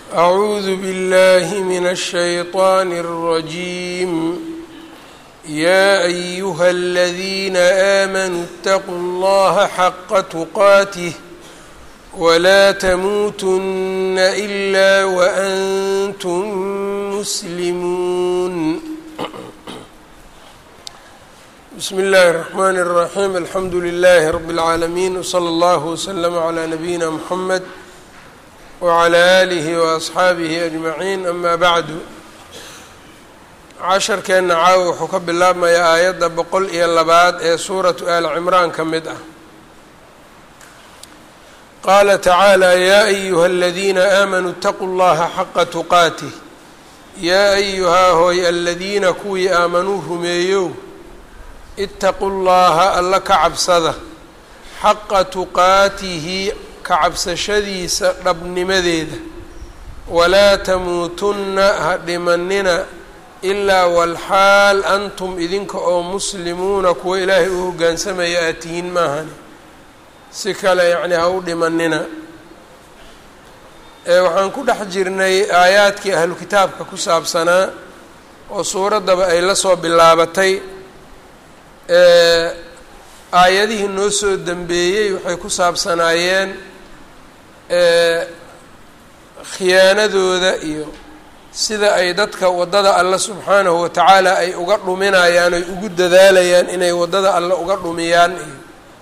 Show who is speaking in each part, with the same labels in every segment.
Speaker 1: أعوذ بالله من الشيطان الرجيم يا أيها الذين آمنوا اتقوا الله حق تقاته ولا تموتن إلا وأنتم مسلمون بسم الله الرحمن الرحيم الحمد لله رب العالمين وصلى الله وسلم على نبينا محمد wclى alihi waasxaabihi ajmaciin ama bacdu casharkeenna caawa wuxuu ka bilaabmayaa aayadda boqol iyo labaad ee suuratu aal cimraan ka mid ah qaala tacaala yaa ayuha aladiina aamanuu اtaquu llaha xaqa tuqaatih yaa ayuhaa hooy aladiina kuwii aamanuu rumeeyow itaquu llaha alla ka cabsada xaqa tuqaatihi kacabsashadiisa dhabnimadeeda walaa tamuutunna ha dhimanina ilaa walxaal antum idinka oo muslimuuna kuwa ilaahay u hoggaansamaya aad tihiin maahani si kale yacni ha u dhimanina ee waxaan ku dhex jirnay aayaadkii ahlu kitaabka ku saabsanaa oo suuraddaba ay la soo bilaabatay aayadihii noo soo dembeeyey waxay ku saabsanaayeen khiyaanadooda iyo sida ay dadka waddada alle subxaanahu watacaala ay uga dhuminayaan oy ugu dadaalayaan inay waddada alle uga dhumiyaan iyo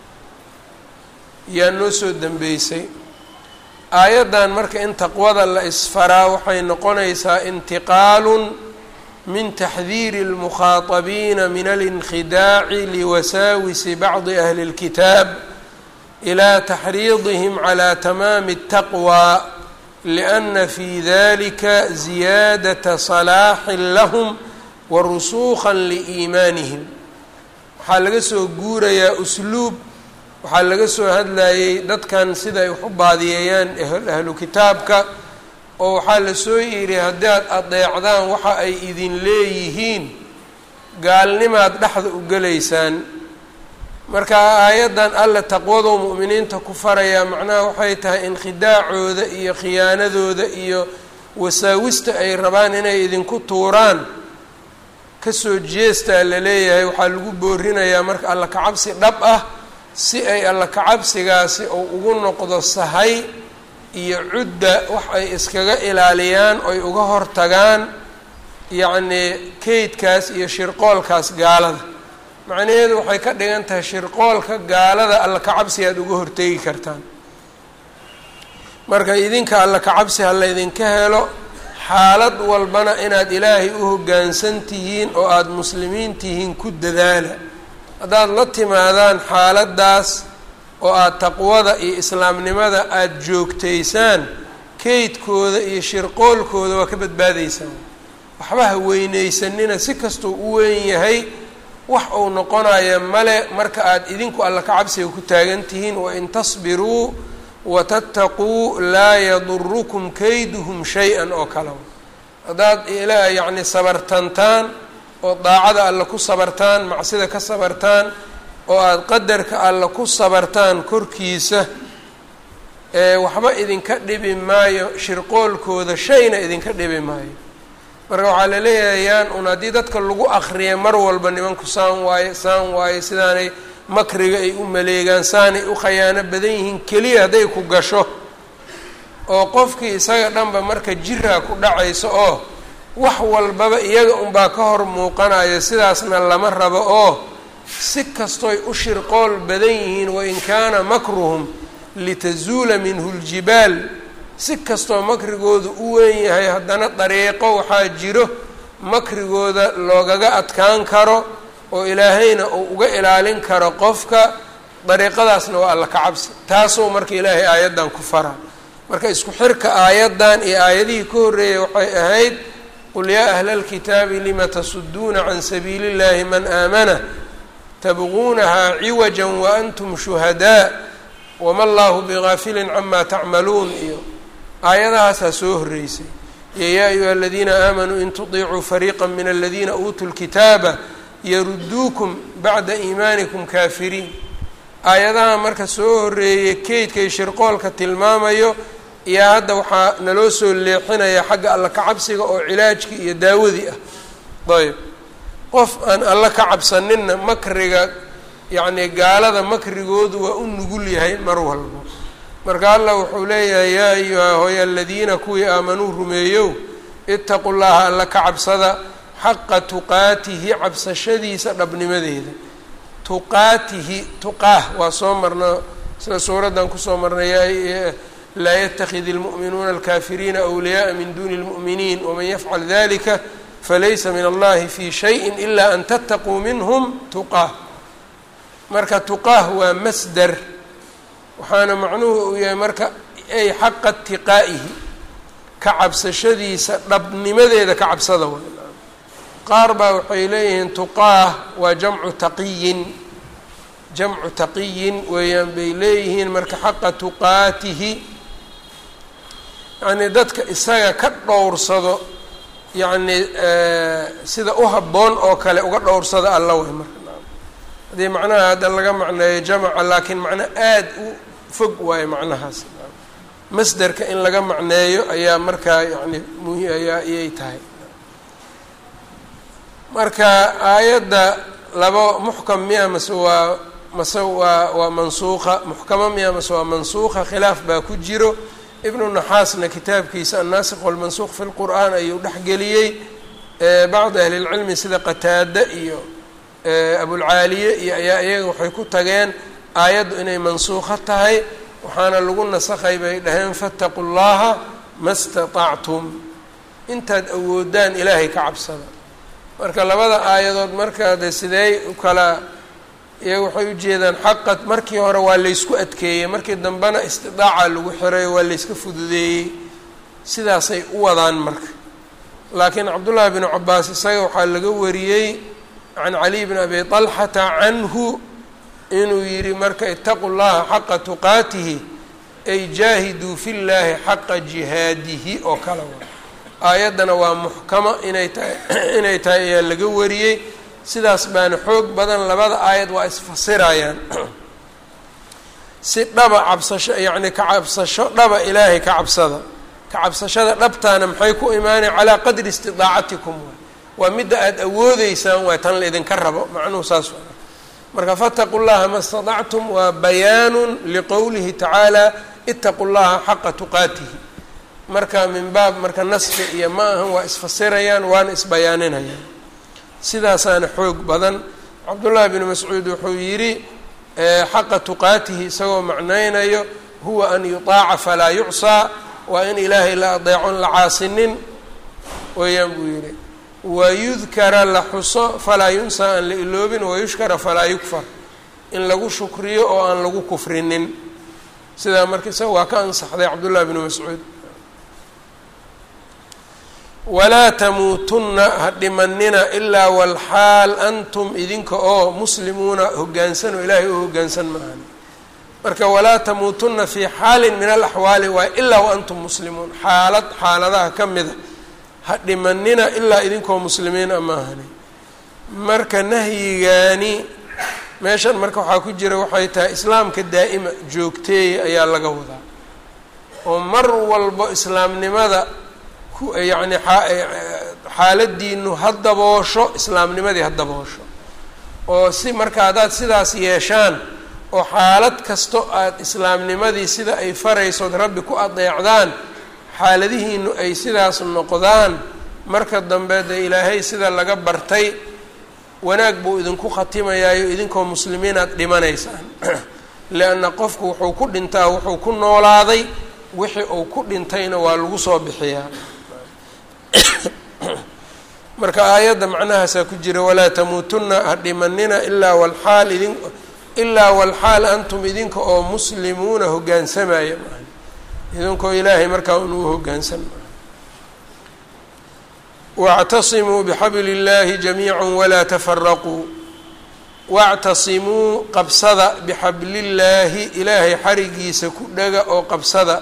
Speaker 1: yaa noo soo dembeysay aayaddan marka in taqwada la isfaraa waxay noqonaysaa intiqaalun min taxdiiri اlmukhaatabiina min alinkidaaci liwasaawisi bacdi ahli اlkitaab ilى taxriidihim calى tamaami الtaqwى liأna fi dalika ziyaadaةa صalaaxin lahm wa rusuuqa liiimaanihim waxaa laga soo guurayaa usluub waxaa laga soo hadlayay dadkan sida ay wax u baadiyeeyaan ahlu kitaabka oo waxaa la soo yidhi haddaad adeecdaan waxa ay idin leeyihiin gaalnimaad dhexda u gelaysaan marka aayaddan alle taqwadou mu'miniinta ku farayaa macnaha waxay tahay inkhidaacooda iyo khiyaanadooda iyo wasaawista ay rabaan inay idinku tuuraan kasoo jeestaa la leeyahay waxaa lagu boorinayaa marka alla kacabsi dhab ah si ay alla kacabsigaasi uu ugu noqdo sahay iyo cudda wax ay iskaga ilaaliyaan oy uga hortagaan yacnii keydkaas iyo shirqoolkaas gaalada macnaheedu waxay ka dhigan tahay shirqoolka gaalada alla kacabsi aada uga hortegi kartaan marka idinka alla kacabsi ha laydinka helo xaalad walbana inaad ilaahay u hoggaansan tihiin oo aada muslimiin tihiin ku dadaala haddaad la timaadaan xaaladdaas oo aada taqwada iyo islaamnimada aada joogtaysaan keydkooda iyo shirqoolkooda waa ka badbaadaysaan waxba ha weynaysanina si kastuu u weyn yahay wax uu noqonaya male marka aada idinku alla ka cabsiga ku taagan tihiin wain tasbiruu watattaquu laa yadurukum kayduhum shay-an oo kale haddaad ilaa yacni sabartantaan oo daacada alla ku sabartaan macsida ka sabartaan oo aada qadarka alla ku sabartaan korkiisa ee waxba idinka dhibi maayo shirqoolkooda shayna idinka dhibi maayo marka waxaa la leeyahay yaan un haddii dadka lagu akriya mar walba nimanku saan waaye saan waaye sidaanay makriga ay u maleegaan saanay u khayaano badan yihiin keliya hadday ku gasho oo qofkii isaga dhanba marka jiraa ku dhacayso oo wax walbaba iyaga unbaa ka hor muuqanayo sidaasna lama rabo oo si kastoy u shirqool badan yihiin wain kaana makruhum litazuula minhu ljibaal si kastoo makrigooda u weyn yahay haddana dariiqo waxaa jiro makrigooda loogaga adkaan karo oo ilaahayna uu uga ilaalin karo qofka dariiqadaasna waa alla ka cabsi taasoo marka ilaahay aayaddan ku fara marka isku xirka aayaddan iyo aayadihii ka horreeyay waxay ahayd qul yaa ahla alkitaabi lima tasuduuna can sabiili اllahi man aamana tabguunahaa ciwaja waantum shuhadaa wama allahu bigaafilin cama tacmaluun iyo aayadahaasaa soo horreysay iyo yaa ayuha aladiina aamanuu in tudiicuu fariiqa min aladiina uutuu lkitaaba yaruduukum bacda iimaanikum kaafiriin aayadaha marka soo horreeyay keydkay shirqoolka tilmaamayo iyo hadda waxaa naloo soo leexinaya xagga alla ka cabsiga oo cilaajkii iyo daawadii ah ayb qof aan alla ka cabsaninna makriga yacni gaalada makrigoodu waa u nugul yahay mar walbo marka allah wuxuu leeyahay yaa ayuha hooy aladiina kuwii aamanuu rumeeyow itaqu llaha alla ka cabsada xaqa tuqaatihi cabsashadiisa dhabnimadeeda tuqaatihi tuqaah waa soo marna sida suuraddan kusoo marnay laa yatakid اlmu'minuuna alkafiriina أwliyaءa min duni اlmu'miniin waman yafcal dalika falaysa min allahi fi shayi ila an tattaquu minhm tuqaah marka tuqaah waa masder waxaana macnuhu uu yahay marka ay xaqa tiqaa'ihi ka cabsashadiisa dhabnimadeeda ka cabsada way qaar baa waxay leeyihiin tuqaah waa jamcu taqiyin jamcu taqiyin weeyaan bay leeyihiin marka xaqa tuqaatihi yacnii dadka isaga ka dhowrsado yacni sida u habboon oo kale uga dhowrsada alla way marka haddii macnaha hadda laga macneeyo jamaca laakiin macno aada u fog waayo macnahaas masderka in laga macneeyo ayaa markaa yani muhi ayaa iyay tahay marka aayadda labo muxkam miya mase waa mase waa waa mansuuqa muxkamo miya mase waa mansuuqa khilaaf baa ku jiro ibnu naxaasna kitaabkiisa annaasikh walmansuuq fi lqur'aan ayuu dhexgeliyey bacdi ahli lcilmi sida qataade iyo abulcaaliye iyo ayaa iyaga waxay ku tageen aayaddu inay mansuuqo tahay waxaana lagu nasakhay bay dhaheen fattaqu llaha ma statactum intaad awoodaan ilaahay ka cabsada marka labada aayadood markaa de sideey u kala iyaga waxay ujeedaan xaqa markii hore waa laysku adkeeyey markii dambena istidaaca lagu xirayo waa layska fududeeyey sidaasay u wadaan marka laakiin cabdullaahi binu cabaas isaga waxaa laga wariyey can caliy bn abi طalxata canhu inuu yihi marka itaqu llaha xaqa tuqaatihi ay jaahiduu fi llaahi xaqa jihaadihi oo kale wa aayaddana waa muxkamo inay tahay inay tahay ayaa laga wariyey sidaas baana xoog badan labada aayad waa isfasirayaan si dhaba cabsasho yacni ka cabsasho dhaba ilaahay ka cabsada ka cabsashada dhabtaana maxay ku imaanay calaa qadri istidaacatikum waay waa midda aada awoodeysaan waay tan laydinka rabo macnuhu saas waa marka fataqu llaha ma stadactum waa bayaanun liqowlihi tacaala itaqu llaha xaqa tuqaatihi marka min baab marka naski iyo ma ahan waa isfasirayaan waana isbayaaninayaan sidaasaana xoog badan cabdullaahi bnu mascuud wuxuu yidhi xaqa tuqaatihi isagoo macnaynayo huwa an yutaaca falaa yucsaa waa in ilaahay la adeecon la caasinin weeyaan buu yidhi wayudkara la xuso falaa yunsaa aan la iloobin wayushkara falaa yukfar in lagu shukriyo oo aan lagu kufrinin sidaa marka isaga waa ka ansaxday cabdullahi bnu mascuud walaa tamuutunna ha dhimanina ilaa walxaal antum idinka oo muslimuuna hoggaansan oo ilaahay u hoggaansan maahan marka walaa tamuutunna fii xaalin min alaxwaali waay ilaa wa antum muslimuun xaalad xaaladaha ka mida ha dhimanina ilaa idinkoo muslimiina maahani marka nahyigaani meeshan marka waxaa ku jira waxay tahay islaamka daa'ima joogteeya ayaa laga wadaa oo mar walbo islaamnimada yacni xaaladiinu ha daboosho islaamnimadii ha daboosho oo si marka haddaad sidaas yeeshaan oo xaalad kasto aada islaamnimadii sida ay faraysood rabbi ku adeecdaan xaaladihiinu ay sidaas noqdaan marka dambe dee ilaahay sida laga bartay wanaag buu idinku khatimayaayo idinkoo muslimiin aad dhimanaysaan lianna qofku wuxuu ku dhintaa wuxuu ku noolaaday wixii uu ku dhintayna waa lagu soo bixiyaa marka aayadda macnahaasaa ku jira walaa tamuutunna ha dhimanina ilaa walxaal idin ilaa walxaal antum idinka oo muslimuuna hoggaansamaya maa idinkoo ilaahay markaa unuu hoggaansan maa wاctasimuu bxabli اllahi jamiica walaa tafaraquu wاctasimuu qabsada bixabli اllaahi ilaahay xarigiisa ku dhaga oo qabsada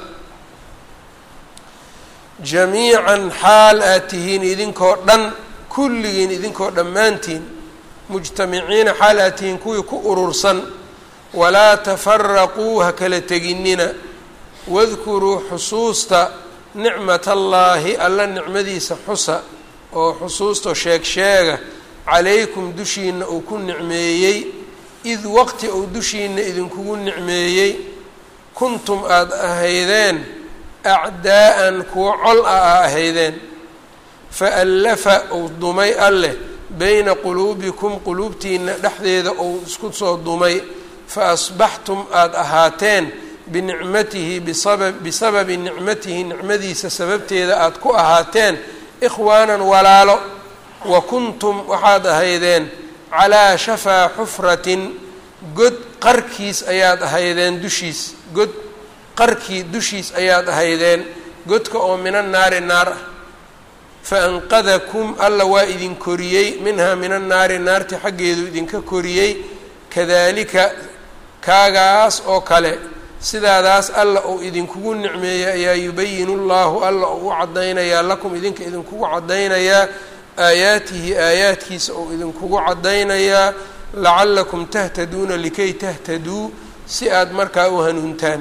Speaker 1: jamiican xaal aad tihiin idinkoo dhan kulligiin idinkoo dhammaantiin mujtamiciina xaal aad tihiin kuwii ku urursan walaa tafaraquu ha kala teginina wadkuruu xusuusta nicmat allaahi alla nicmadiisa xusa oo xusuustao sheeg sheega calaykum dushiina uu ku nicmeeyey id waqti uu dushiina idinkugu nicmeeyey kuntum aada ahaydeen acdaa'an kuwo col ah aa ahaydeen fa allafa uu dumay alleh bayna quluubikum quluubtiina dhexdeeda uu isku soo dumay fa asbaxtum aada ahaateen binicmatihi bisaba bisababi nicmatihi nicmadiisa sababteeda aada ku ahaateen ikhwaanan walaalo wa kuntum waxaad ahaydeen calaa shafaa xufratin god qarkiis ayaad ahaydeen dushiis god qarkii dushiis ayaad ahaydeen godka oo mina naari naar ah fa anqadakum alla waa idin koriyey minhaa min annaari naarti xaggeedu idinka koriyey kadaalika kaagaas oo kale sidaadaas alla uu idinkugu nicmeeyay ayaa yubayinu llahu alla uu u caddaynayaa lakum idinka idinkugu caddaynayaa aayaatihi aayaadkiisa uu idinkugu caddaynayaa lacallakum tahtaduuna likay tahtaduu si aada markaa u hanuuntaan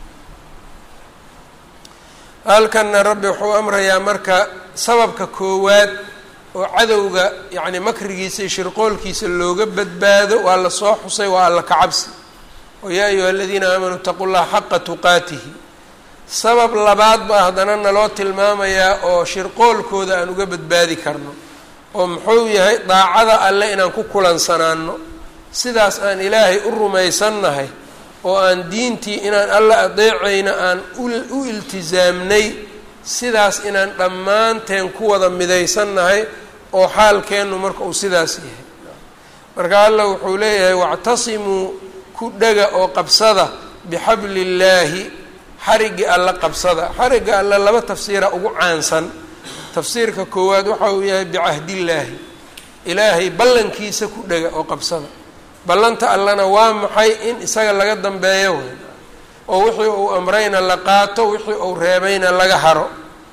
Speaker 1: halkanna rabbi wuxuu amrayaa marka sababka koowaad oo cadowga yacni makrigiisa iyo shirqoolkiisa looga badbaado waa la soo xusay waa alla kacabsi oo yaa ayuha aladiina aamanuu itaqu llaha xaqa tuqaatihi sabab labaad baa haddana naloo tilmaamayaa oo shirqoolkooda aan uga badbaadi karno oo muxuu yahay daacada alle inaan ku kulansanaano sidaas aan ilaahay u rumaysannahay oo aan diintii inaan alla adeecayna aan u iltisaamnay sidaas inaan dhammaanteen ku wada midaysannahay oo xaalkeennu marka uu sidaas yahay marka alla wuxuu leeyahay wactasimuu ku dhega oo qabsada bixabli illaahi xarigii alla qabsada xarigga alle laba tafsiira ugu caansan tafsiirka koowaad waxa uu yahay bicahdillaahi ilaahay ballankiisa ku dhega oo qabsada ballanta allana waa maxay in isaga laga dambeeyo wey oo wixii uu amrayna la qaato wixii uu reebayna laga haro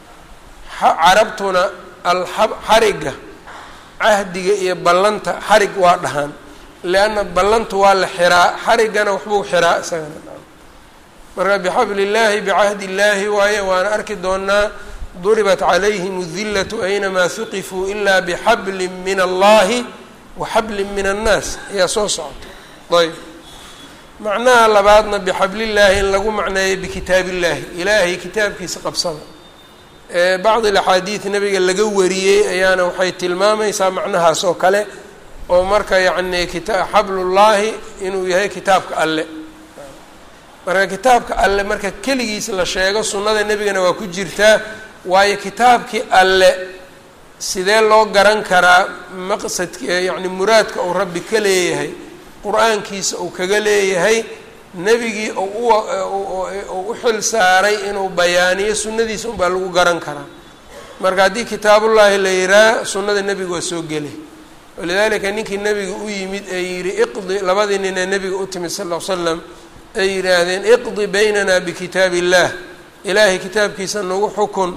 Speaker 1: carabtuna alab xarigga cahdiga iyo ballanta xarig waa dhahaan lianna ballantu waa la xiraa xariggana waxbuu xiraa isagana marka bixabli illaahi bicahdi illaahi waaye waana arki doonaa duribat calayhim adillatu aynamaa huqifuu ilaa bixablin min allahi wa xablin min annaas ayaa soo socota ayb macnaha labaadna bixablillaahi in lagu macneeyo bikitaabillaahi ilaahay kitaabkiisa qabsada bacdi alaxaadiid nabiga laga wariyey ayaana waxay tilmaamaysaa macnahaas oo kale oo marka yacni kita xablullaahi inuu yahay kitaabka alle marka kitaabka alle marka keligiis la sheego sunnada nebigana waa ku jirtaa waayo kitaabkii alle sidee loo garan karaa maqsadk yacni muraadka uu rabbi ka leeyahay qur-aankiisa uu kaga leeyahay nebigii uu u xil saaray inuu bayaaniyo sunnadiisa unbaa lagu garan karaa marka haddii kitaabullaahi la yihaah sunnada nebiga waa soo gelay walidaalika ninkii nebiga u yimid ee yihi iqdi labadii nin ee nebiga u timid sal ll ly slam ay yidhaahdeen iqdi baynana bikitaab illaah ilaahay kitaabkiisa nagu xukun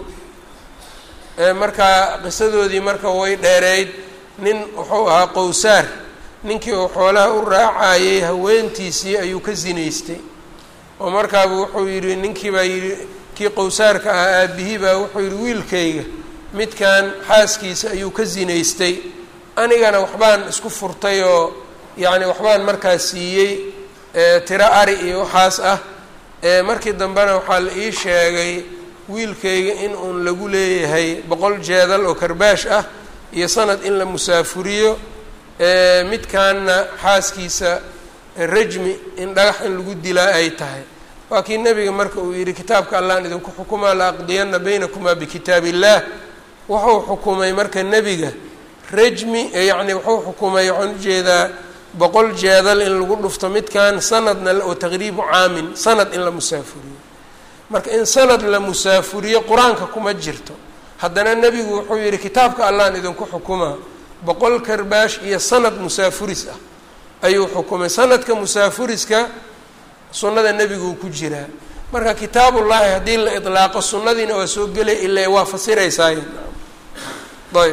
Speaker 1: markaa qisadoodii marka way dheereyd nin wuxuu ahaa qowsaar ninkii uu xoolaha u raacayay haweentiisii ayuu ka sinaystay oo markaaba wuxuu yidhi ninkii baa yidhi kii qowsaarka ahaa aabihii baa wuxuu yidhi wiilkayga midkan xaaskiisa ayuu ka sinaystay anigana waxbaan isku furtay oo yacni waxbaan markaa siiyey tiro ari iyo waxaas ah markii dambena waxaa la ii sheegay wiilkayga in uun lagu leeyahay boqol jeedal oo karbaash ah iyo sanad in la musaafuriyo midkaanna xaaskiisa rajmi in dhagax in lagu dilaa ay tahay waa kii nebiga marka uu yidhi kitaabka allaan idinku xukumaa la aqdiyanna baynakumaa bikitaab illaah wuxuu xukumay marka nebiga rajmi yacni wuxuu xukumay waxaan ujeedaa boqol jeedal in lagu dhufto midkan sanadna oo taqriibu caamin sanad in la musaafuriyo marka in sanad la musaafuriyo qur-aanka kuma jirto haddana nebigu wuxuu yidhi kitaabka allaan idinku xukumaa boqol karbaash iyo sanad musaafuris ah ayuu xukumay sanadka musaafuriska sunnada nebiguu ku jiraa marka kitaabullaahi haddii la idlaaqo sunnadiina waa soo gelay ilaa waa fasiraysaay ayb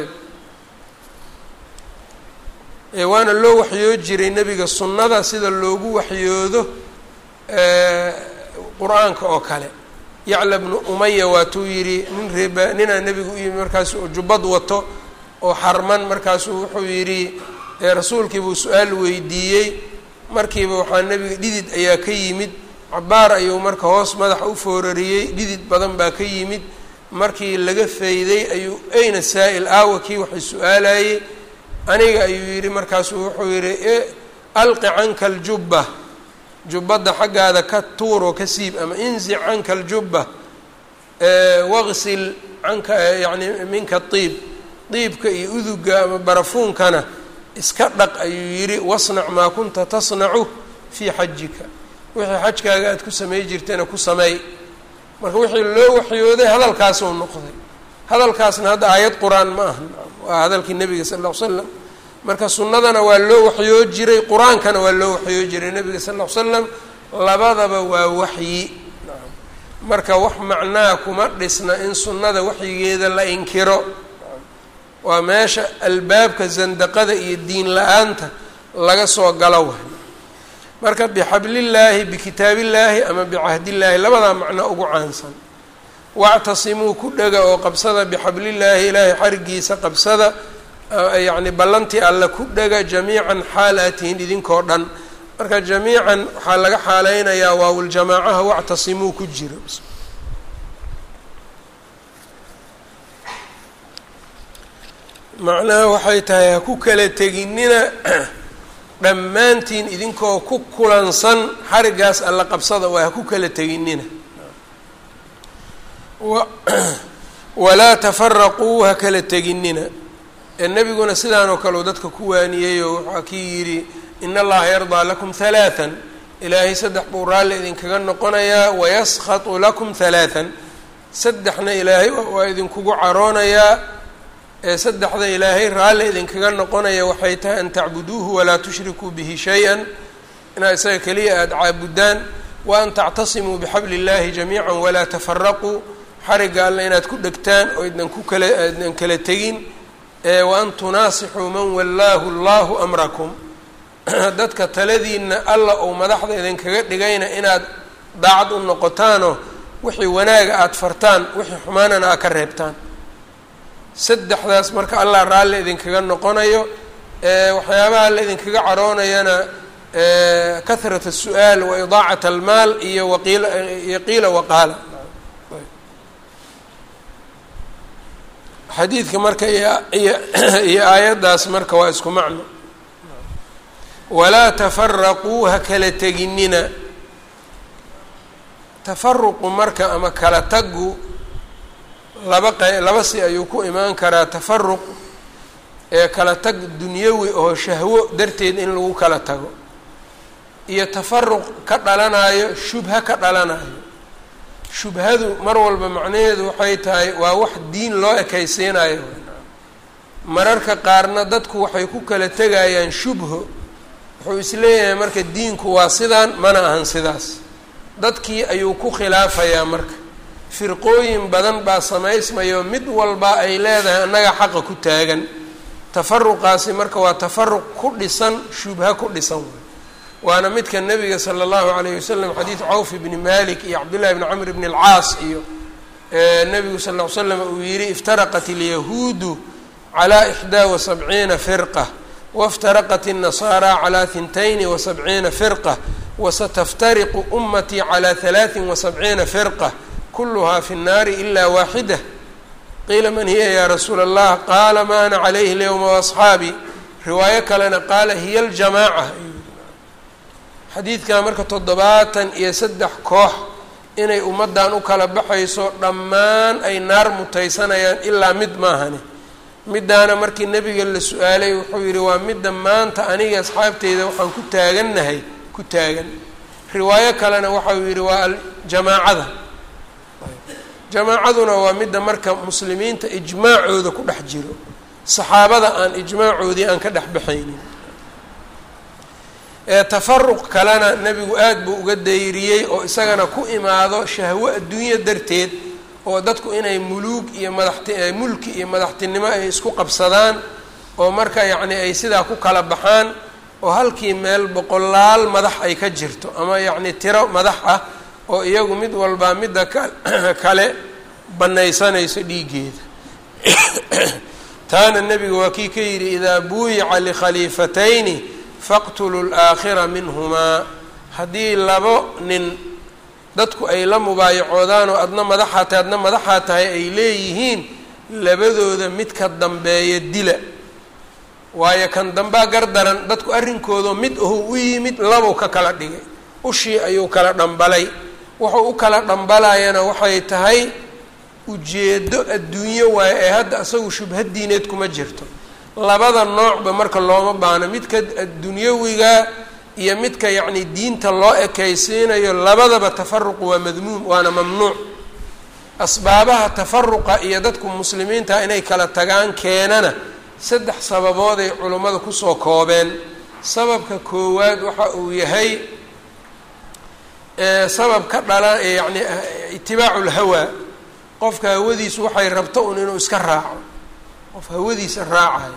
Speaker 1: waana loo waxyoo jiray nebiga sunnada sida loogu waxyoodo qur-aanka oo kale yacla bnu umaya waatuu yidhi nin reeba ninaa nebigu u yimi markaasu jubbad wato oo xarman markaasuu wuxuu yidhi rasuulkiibuu su-aal weydiiyey markiiba waxaa nebiga dhidid ayaa ka yimid cabaar ayuu marka hoos madaxa u foorariyey dhidid badan baa ka yimid markii laga fayday ayuu ayna saa-il aawa kii waxay su-aalayey aniga ayuu yidhi markaasuu wuxuu yidhi alqi canka aljubba jubbadda xaggaada ka tuuroo ka siib ama inzic canka aljubba waqsil canka yacni minka diib diibka iyo uduga ama barafuunkana iska dhaq ayuu yidhi wasnac maa kunta tasnacu fii xajika wixii xajkaaga aada ku samey jirtayna ku sameey marka wixii loo waxyooday hadalkaasuu noqday hadalkaasna hadda aayad qur-aan ma aha waa hadalkii nebiga sal ll ly slam marka sunnadana waa loo waxyoo jiray qur-aankana waa loo waxyoo jiray nebiga sal ll ly slam labadaba waa waxyi marka wax macnaha kuma dhisna in sunnada waxyigeeda la inkiro waa meesha albaabka sandaqada iyo diin la-aanta laga soo galo wa marka bixablillaahi bikitaabillaahi ama bicahdillaahi labadaa macno ugu caansan wactasimuu ku dhega oo qabsada bixablillaahi ilaahay xarigiisa qabsada yacni ballantii alle ku dhega jamiican xaal aad tihiin idinkoo dhan marka jamiican waxaa laga xaaleynayaa waawuljamaacaha wactasimuu ku jiro macnaha waxay tahay ha ku kala teginina dhammaantiin idinkoo ku kulansan xarigaas alla qabsada waa ha ku kala teginina walaa tafaraquu ha kala teginina ee nebiguna sidaan oo kale uu dadka ku waaniyeyoo waxaa kii yidhi in allaha yardaa lakum halaatan ilaahay saddex buu raalli idinkaga noqonayaa wayaskatu lakum halaatan saddexna ilaahay waa idinkugu caroonayaa ee saddexda ilaahay raalli idinkaga noqonaya waxay tahay an tacbuduuhu walaa tushrikuu bihi shay-an inaad isaga keliya aada caabudaan wa an tactasimuu bixabli illahi jamiica walaa tafaraquu xarigga alle inaad ku dhegtaan oo idnan ku kala idnan kala tegin wa an tunaasixuu man wallaahu allahu amrakum dadka taladiina alla ou madaxda idinkaga dhigayna inaad daacad u noqotaanoo wixii wanaaga aada fartaan wixii xumaanana aad ka reebtaan saddexdaas marka allah raalli idinkaga noqonayo waxyaabaha la idinkaga caroonayana kahrat الsu-aal wa idaacat almaal iyo waqiila iyo qiila waqaala xadiidka marka iyo aayaddaas marka waa isku macno walaa tafaraquu ha kala teginina tafaruqu marka ama kala tagu laba q laba si ayuu ku imaan karaa tafaruq ee kala tag dunyawi oo shahwo darteed in lagu kala tago iyo tafaruq ka dhalanayo shubha ka dhalanayo shubhadu mar walba macnaheedu waxay tahay waa wax diin loo ekaysiinayo mararka qaarna dadku waxay ku kala tegayaan shubho wuxuu isleeyahay marka diinku waa sidaan mana ahan sidaas dadkii ayuu ku khilaafayaa marka firqooyin badan baa samaysmayo mid walba ay leedahay annaga xaqa ku taagan tafaruqaasi marka waa tafaruq ku dhisan shubha ku dhisan waana midka nabiga sala allahu alayh wasalam xadiid cawf ibni malik iyo cabdullahi bni camr bni alcaas iyo nabigu sal ll ly slam uu yihi iftaraqat alyahuudu calaa ixdaa wa sabciina firqa waftaraqat الnasaara calaa hintayni wa sabciina firqa wasataftariqu umatii calaa halaaثin wa sabciina firqa kulluhaa fi الnaari ila waaxida qiila man hiya ya rasuula allah qaala ma ana calayhi lyowma waasxaabi riwaayo kalena qaala hiya aljamaaca xadiidkan marka toddobaatan iyo saddex koox inay ummaddan u kala baxayso dhammaan ay naar mutaysanayaan ilaa mid maahani middaana markii nebiga la su-aalay wuxuu yidhi waa midda maanta aniga asxaabteyda waxaan ku taagannahay ku taagan riwaayo kalena waxau yidhi waa aljamaacada jamaacaduna waa midda marka muslimiinta ijmaacooda ku dhex jiro saxaabada aan ijmaacoodii aan ka dhex baxaynin ee tafaruq kalena nebigu aada buu uga dayriyey oo isagana ku imaado shahwo adduunya darteed oo dadku inay muluug iyo madaxti mulki iyo madaxtinimo ay isku qabsadaan oo marka yacni ay sidaa ku kala baxaan oo halkii meel boqolaal madax ay ka jirto ama yacni tiro madax ah oo iyagu mid walbaa midda kale bannaysanayso dhiiggeeda taana nebiga waa kii ka yidhi idaa buuyica likhaliifatayni faqtuluu laakhira minhumaa haddii labo nin dadku ay la mubaayacoodaan oo adna madaxaa tahay adna madaxaa tahay ay leeyihiin labadooda midka dambeeya dila waayo kan dambaa gardaran dadku arrinkooda mid ahu u yimid labow ka kala dhigay ushii ayuu kala dhambalay wuxuu u kala dhambalayana waxay tahay ujeedo adduunyo waayo ee hadda asagu shubhad diineed kuma jirto labada noocba marka looma baano midka addunyawiga iyo midka yacni diinta loo ekaysiinayo labadaba tafaruqu waa madmuum waana mamnuuc asbaabaha tafaruqa iyo dadku muslimiinta inay kala tagaan keenana saddex sababood ay culummada kusoo koobeen sababka koowaad waxa uu yahay sabab ka dhala yacni itibaacu lhawaa qofka hawadiisu waxay rabto un inuu iska raaco qof hawadiisa raacayo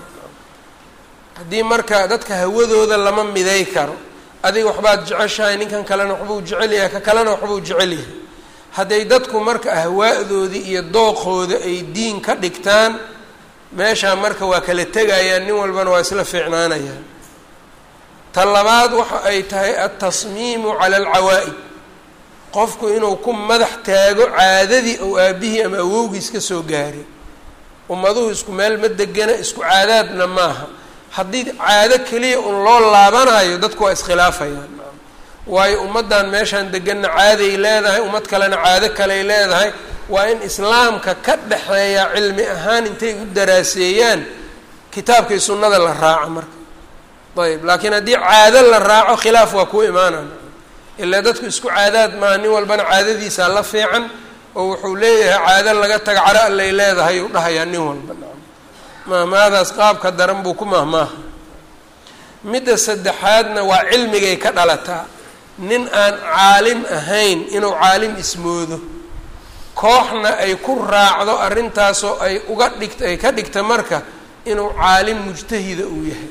Speaker 1: haddii marka dadka hawadooda lama miday karo adiga waxbaad jeceshahay ninkan kalena waxbuu jecel yahay ka kalena waxbuu jecel yahay hadday dadku marka ahwaadoodii iyo dooqooda ay diin ka dhigtaan meeshaa marka waa kala tegayaan nin walbana waa isla fiicnaanayaan ta labaad waxa ay tahay altasmiimu cala alcawaa'id qofku inuu ku madax taago caadadii ou aabihii ama awowgiis ka soo gaaray ummaduhu isku meel ma degana isku caadaadna maaha haddii caado keliya un loo laabanayo dadku waa iskhilaafayaan waayo ummaddan meeshaan deganna caaday leedahay ummad kalena caado kaley leedahay waa in islaamka ka dhexeeya cilmi ahaan intay u daraaseeyaan kitaabkii sunnada la raaco marka ayb laakiin haddii caado la raaco khilaaf waa kuu imaanaya ilaa dadku isku caadaad maaha nin walbana caadadiisaa la fiican oo wuxuu leeyahay caado laga taga caro allay leedahay uu dhahayaa nin walba mahmaadaas qaabka daran buu ku mahmaaha midda saddexaadna waa cilmigay ka dhalataa nin aan caalim ahayn inuu caalim ismoodo kooxna ay ku raacdo arrintaasoo ay uga dhigt ay ka dhigta marka inuu caalim mujtahida uu yahay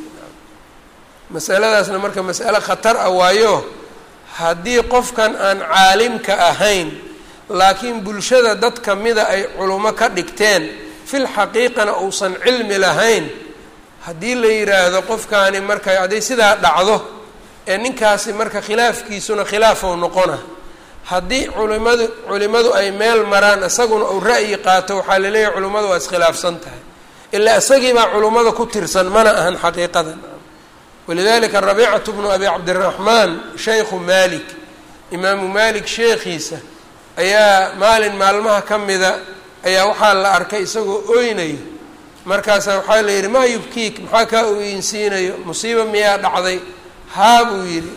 Speaker 1: masaladaasna marka mas'ale khatar ah waayo haddii qofkan aan caalimka ahayn laakiin bulshada dad kamida ay culummo ka dhigteen fil xaqiiqana uusan cilmi lahayn haddii la yidhaahdo qofkaani marka hadday sidaa dhacdo ee ninkaasi marka khilaafkiisuna khilaafow noqona haddii culimadu culimadu ay meel maraan isaguna uu ra'yi qaato waxaa laleeyahay culimmadu waa iskhilaafsan tahay ilaa isagii baa culimmada ku tirsan mana ahan xaqiiqadan walidalika rabiicatu bnu abi cabdiraxmaan shaykhu malik imaamu malik sheekhiisa ayaa maalin maalmaha ka mida ayaa waxaa la arkay isagoo oynayo markaasaa waxaa la yidhi maa yubkiik maxaa kaa oyinsiinayo musiiba miyaa dhacday haa buu yidhi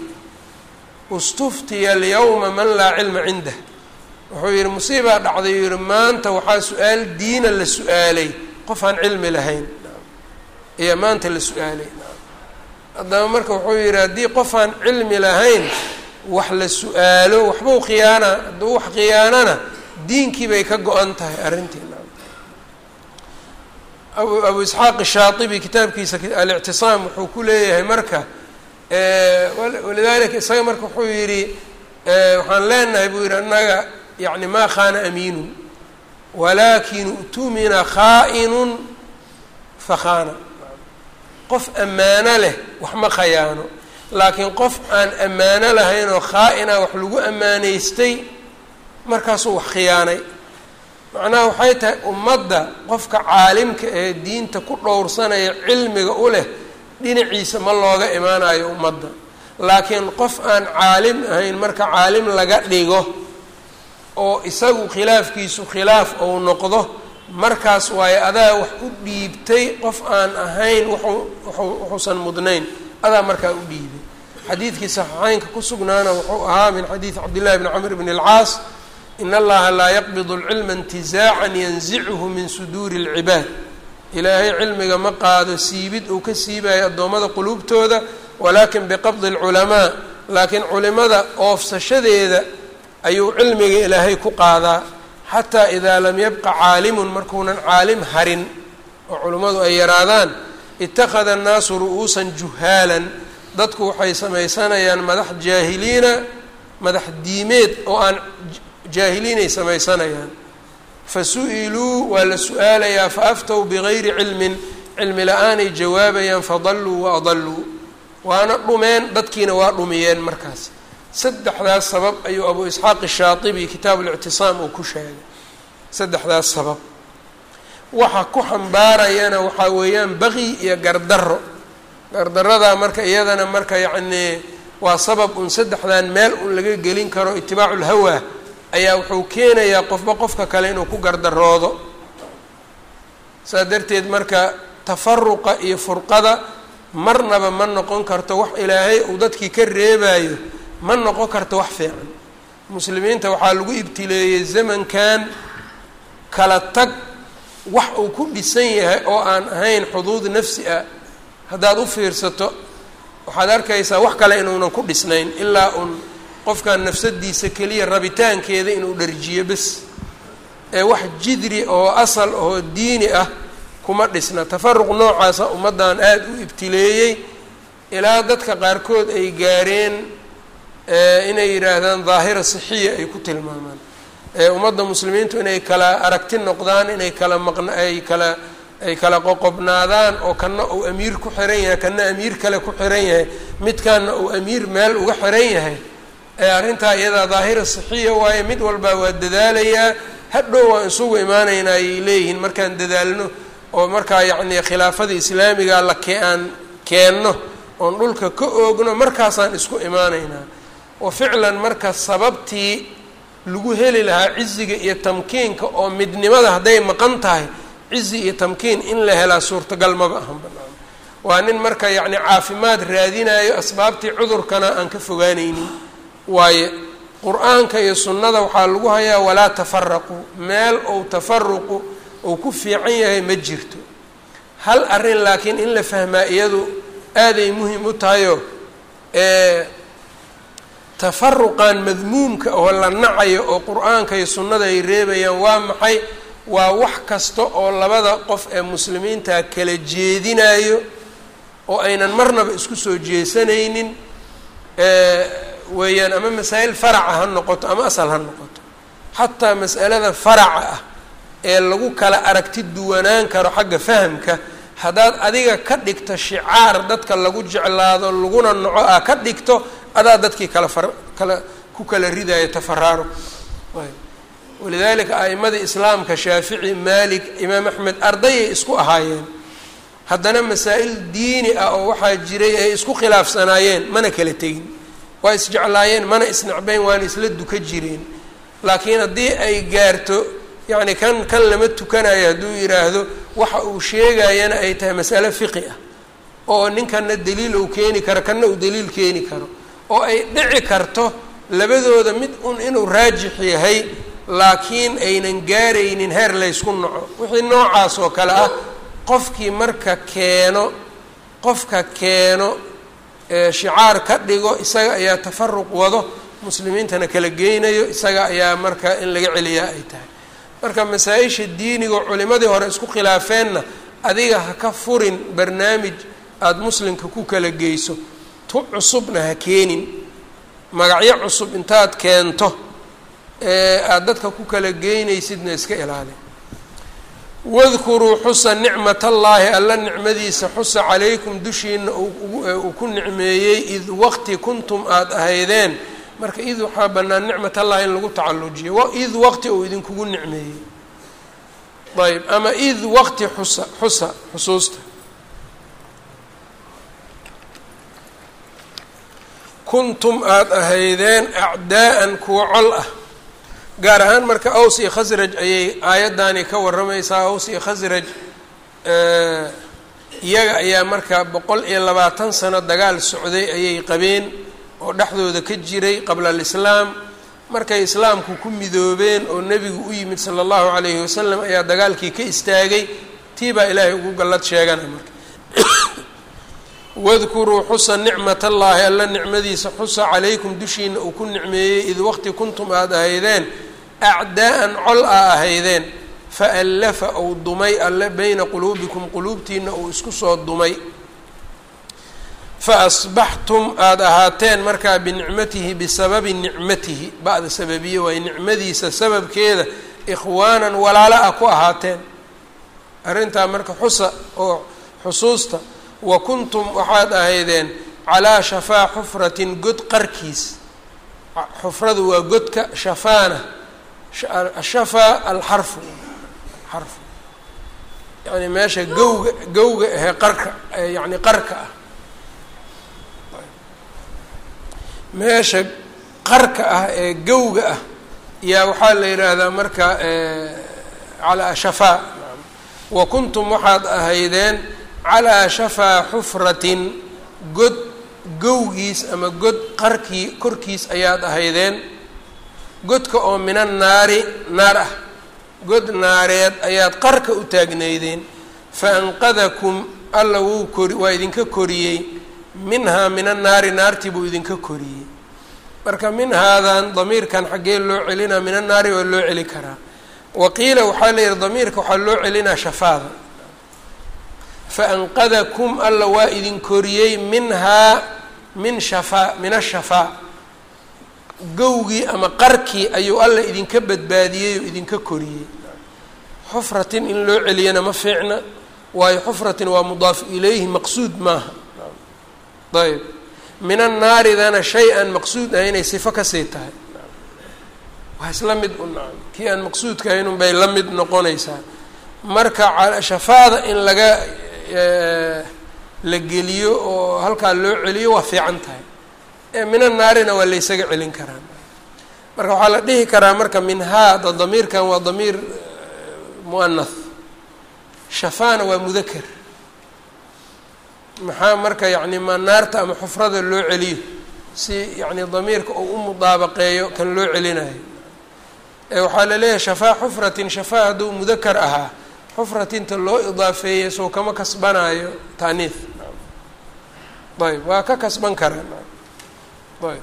Speaker 1: istuftiya alyawma man laa cilma cindah wuxuu yidhi musiibaa dhacday uu yihi maanta waxaa su-aal diina la su-aalay qof aan cilmi lahayn ayaa maanta la su-aalay haddaba marka wuxuu yidhi haddii qof aan cilmi lahayn wax la su-aalo waxbuu khiyaana hadduu wax khiyaanana diinkii bay ka go-an tahay arrintii abu abu isxaaq shaaibi kitaabkiisa alictisaam wuxuu ku leeyahay marka walidalika isaga marka wuxuu yidhi waxaan leenahay buu yidhi annaga yani maa khaana amiinun walaakin utumina khaa'inun fakhaana qof ammaano leh wax ma khayaano laakiin qof aan ammaano lahayn oo khaa-ina wax lagu ammaanaystay markaasuu wax khiyaanay macnaha waxay tahay ummadda qofka caalimka ee diinta ku dhowrsanaya cilmiga u leh dhinaciisa ma looga imaanayo ummadda laakiin qof aan caalim ahayn marka caalim laga dhigo oo isagu khilaafkiisu khilaaf ou noqdo markaas waayo adaa wax u dhiibtay qof aan ahayn wuxuu wuxuusan mudnayn adaa markaa u dhiibay xadiidkii saxiixeynka ku sugnaana wuxuu ahaa min xadiidi cabdillahi bni camr bn اlcaas in allaha laa yaqbid اlcilma intizaacan yanzichu min suduuri اlcibaad ilaahay cilmiga ma qaado siibid uu ka siibayo addoommada quluubtooda walaakin biqabdi اlculamaa laakiin culimada oofsashadeeda ayuu cilmiga ilaahay ku qaadaa xataa idaa lam yabqa caalimun markuunan caalim harin oo culimmadu ay yaraadaan ittakhada annaasu ru'uusan juhaalan dadku waxay samaysanayaan madax jaahiliina madax diimeed oo aan jaahiliinay samaysanayaan fa su-iluu waa la su-aalayaa fa aftow bigayri cilmin cilmi la-aanay jawaabayaan fadalluu wa adalluu waana dhumeen dadkiina waa dhumiyeen markaas saddexdaas sabab ayuu abu isxaaq ishaatibi kitaab ulictisaam uu ku sheegay saddexdaas sabab waxa ku xambaarayana waxaa weeyaan baqi iyo gardarro gardarradaa marka iyadana marka yacnii waa sabab un saddexdan meel un laga gelin karo itibaacu lhawaa ayaa wuxuu keenayaa qofba qofka kale inuu ku gardaroodo saas darteed marka tafaruqa iyo furqada marnaba ma noqon karto wax ilaahay uu dadkii ka reebayo ma noqon karto wax fiican muslimiinta waxaa lagu ibtileeyey zamankan kala tag wax uu ku dhisan yahay oo aan ahayn xuduud nafsi ah haddaad u fiirsato waxaad arkaysaa wax kale inuunan ku dhisnayn ilaa uun qofkan nafsadiisa keliya rabitaankeeda inuu dharjiyo bes ee wax jidri oo asal oo diini ah kuma dhisna tafaruq noocaasa ummaddan aada u ibtileeyey ilaa dadka qaarkood ay gaareen inay yidhaahdaan daahira sixiya ay ku tilmaamaan ummadda muslimiintu inay kala aragti noqdaan inay kala maqn ay kala ay kala qoqobnaadaan oo kana uu amiir ku xiran yahay kana amiir kale ku xiran yahay midkaana uu amiir meel uga xiran yahay arrintaa iyadaa daahira sixiya waaye mid walbaa waa dadaalayaa hadhow waan isugu imaanaynaa ayay leeyihiin markaan dadaalno oo markaa yacnii khilaafada islaamiga la ke aan keenno oon dhulka ka oogno markaasaan isku imaanaynaa oo ficlan marka sababtii lagu heli lahaa ciziga iyo tamkiinka oo midnimada hadday maqan tahay cizi iyo tamkiin in la helaa suurtagal maba ahan banaan waa nin marka yacni caafimaad raadinayo asbaabtii cudurkana aan ka fogaanaynin waaye qur-aanka iyo sunnada waxaa lagu hayaa walaa tafaraquu meel ou tafaruqu uu ku fiican yahay ma jirto hal arrin laakiin in la fahmaa iyadu aaday muhim u tahayoo tafaruqan madmuumka oo la nacayo oo qur-aanka iyo sunnada ay reebayaan waa maxay waa wax kasta oo labada qof ee muslimiinta kala jeedinayo oo aynan marnaba isku soo jeesanaynin weeyaan ama masaa'il faraca ha noqoto ama asal ha noqoto xataa mas'alada faraca ah ee lagu kala aragti duwanaan karo xagga fahamka haddaad adiga ka dhigto shicaar dadka lagu jeclaado laguna naco ah ka dhigto adaa dadkii kala far kala ku kala ridayo tafaraaruq walidaalika a'imada islaamka shaafici maalik imaam axmed ardayay isku ahaayeen haddana masaa'il diini ah oo waxaa jiray ay isku khilaafsanaayeen mana kala tegin waa isjeclaayeen mana isnacbeyn waana isla duka jireen laakiin haddii ay gaarto yacni kan kan lama tukanayo hadduu yidhaahdo waxa uu sheegayana ay tahay masale fiqi ah oo ninkanna daliil uu keeni karo kanna uu daliil keeni karo oo ay dhici karto labadooda mid un inuu raajix yahay laakiin aynan gaaraynin heer laysku naco wixii noocaas oo kale ah qofkii marka keeno qofka keeno shicaar ka dhigo isaga ayaa tafaruq wado muslimiintana kala geynayo isaga ayaa marka in laga celiyaa ay tahay marka masaa-isha diiniga culimadii hore isku khilaafeenna adiga ha ka furin barnaamij aada muslimka ku kala geyso tu cusubna ha keenin magacyo cusub intaad keento ee aada dadka ku kala geynaysidna iska ilaali wadkuruu xusa nicmat allaahi alla nicmadiisa xusa calaykum dushiina uu ku nicmeeyey id waqti kuntum aada ahaydeen marka id waxaa bannaan nicmat allahi in lagu tacallujiyo id waqti uu idinkugu nicmeeyey ayb ama id waqti xusa xusa xusuusta kuntum aada ahaydeen acdaa'an kuwa col ah gaar ahaan marka aws iyo khasraj ayay aayaddaani ka warramaysaa aws iyo khasraj iyaga ayaa marka boqol iyo labaatan sano dagaal socday ayay qabeen oo dhexdooda ka jiray qabla alislaam markay islaamku ku midoobeen oo nebigu u yimid sala allahu calayhi wasalam ayaa dagaalkii ka istaagay tii baa ilaahay ugu gallad sheegana marka wadkuruu xusa nicmat allaahi alla nicmadiisa xusa calaykum dushiina uu ku nicmeeyey id waqti kuntum aada ahaydeen acdaa'an col a ahaydeen fa allafa ou dumay alle beyna quluubikum quluubtiina uu isku soo dumay fa asbaxtum aada ahaateen markaa binicmatihi bisababi nicmatihi ba'da sababiye waaye nicmadiisa sababkeeda ikhwaanan walaalo ah ku ahaateen arrintaa marka xusa oo xusuusta wa kuntum waxaad ahaydeen calaa shafaa xufratin god qarkiis xufradu waa godka shafaana ashafaa alxarfu xarfu yani meesha gowga gowga ahee qarka yani qarka ah meesha qarka ah ee gowga ah yaa waxaa la yidhaahdaa marka calaa shafaa wa kuntum waxaad ahaydeen calaa shafaa xufratin god gowgiis ama god qarkii korkiis ayaad ahaydeen godka oo mina naari naar ah god naareed ayaad qarka u taagnaydeen fa anqadakum alla wuu kori waa idinka koriyey minhaa mina naari naartii buu idinka koriyey marka minhaadan damiirkan xaggee loo celinaa mina naari waa loo celi karaa waqiila waxaa la yihi damiirka waxaa loo celinaa shafaada fa anqadakum alla waa idin koriyey minhaa min shafaa min ashafaa gowgii ama qarkii ayuu alla idinka badbaadiyey oo idinka koriyey xufratin in loo celiyana ma fiicna waayo xufratin waa mudaafu ilayhi maqsuud maaha ayb min annaaridana shay aan maqsuud ahay inay sifo kasii tahay waa isla mid u nacam kii aan maqsuudka ahayn un bay la mid noqonaysaa marka shafaada in laga la geliyo oo halkaa loo celiyo waa fiican tahay ee min annaarina waa laysaga celin karaa marka waxaa la dhihi karaa marka minhaa da damiirkan waa damiir muanath shafaana waa mudaker maxaa marka yacni ma naarta ama xufrada loo celiyo si yacni damiirka uu u mudaabaqeeyo kan loo celinayo ee waxaa la leeyahay shafaa xufratin shafaa hadduu mudakar ahaa xufratinta loo idaafeeyey sow kama kasbanaayo taaniif ayb waa ka kasban karaa ayb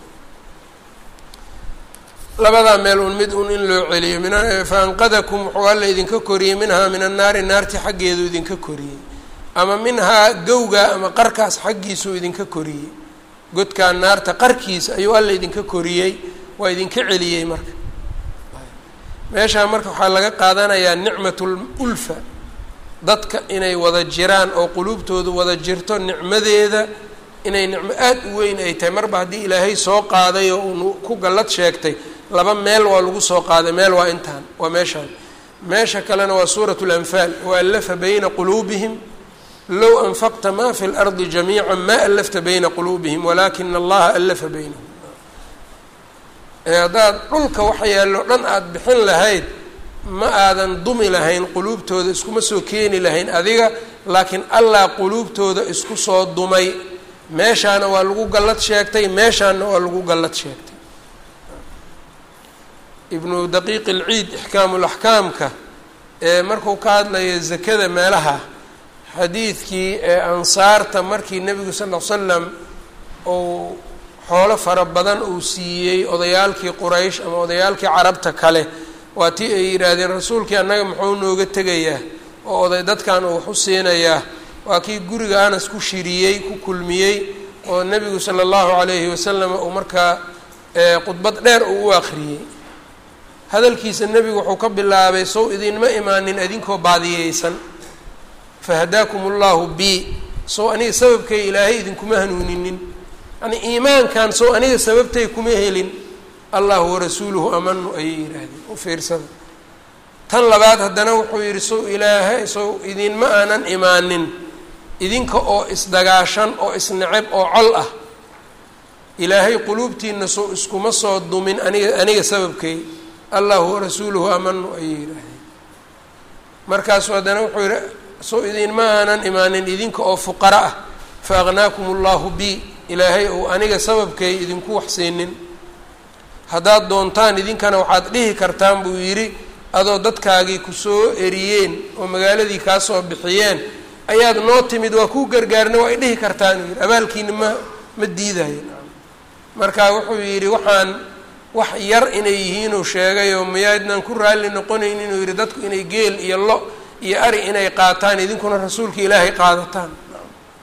Speaker 1: labadaa meel un mid un in loo celiyo min fa anqadakum wuxuu alla idinka koriyey minhaa min annaari naarti xaggeedu idinka koriyey ama minhaa gowga ama qarkaas xaggiisuu idinka koriyey godkaa naarta qarkiisa ayuu alla idinka koriyey waa idinka celiyey marka meeshaa marka waxaa laga qaadanayaa nicmatul ulfa dadka inay wada jiraan oo quluubtoodu wada jirto nicmadeeda inay nicmo aada u weyn ay tahay marba haddii ilaahay soo qaaday oo unu ku gallad sheegtay laba meel waa lagu soo qaaday meel waa intaan waa meeshaan meesha kalena waa suuratu lanfaal waallafa bayna quluubihim low anfaqta ma fi lardi jamiica ma allafta bayna quluubihim walaakina allaha allafa baynahum ee haddaad dhulka waxa yaallo dhan aada bixin lahayd ma aadan dumi lahayn quluubtooda iskuma soo keeni lahayn adiga laakiin allah quluubtooda isku soo dumay meeshaana waa lagu gallad sheegtay meeshaana waa lagu gallad sheegtay ibnu daqiiq ilciid ixkaamulaxkaamka ee markuu ka hadlayo zakada meelaha xadiidkii ee ansaarta markii nebigu sal ll slam uu xoolo fara badan uu siiyey odayaalkii quraysh ama odayaalkii carabta kale waa tii ay yidhaahdeen rasuulkii annaga muxuu nooga tegayaa oo oday dadkan uu wax u siinayaa waa kii guriga anas ku shiriyey ku kulmiyey oo nebigu sala allahu calayhi wasalam uu markaa khudbad dheer uu u akhriyey hadalkiisa nebigu wuxuu ka bilaabay sow idinma imaanin idinkoo baadiyeysan fahadaakum allahu bi sow aniga sababkay ilaahay idinkuma hanuuninin yani iimaankan sow aniga sababtay kuma helin allahu warasuuluhu amanu ayay yidhaahdeen u fiirsada tan labaad haddana wuxuu yidhi sow ilaahay sow idinma aanan imaanin idinka oo isdagaashan oo isneceb oo col ah ilaahay quluubtiina sow iskuma soo dumin aniga aniga sababkay allahu warasuuluhu amanu ayay yidhaahdeen markaasuu haddana wuxuu yidhi sow idinma aanan imaanin idinka oo fuqara ah fa aqnaakum allahu bi ilaahay ou aniga sababkay idinku waxsiinin haddaad doontaan idinkana waxaad dhihi kartaan buu yidhi adoo dadkaagii kusoo eriyeen oo magaaladii kaa soo bixiyeen ayaad noo timid waa kuu gargaarna waa ay dhihi kartaan uu yidhi abaalkiina ma ma diidayo marka wuxuu yidhi waxaan wax yar inay yihiinuu sheegay oo miyaadnan ku raalli noqonayn inuu yidhi dadku inay geel iyo lo iyo ari inay qaataan idinkuna rasuulka ilaahay qaadataan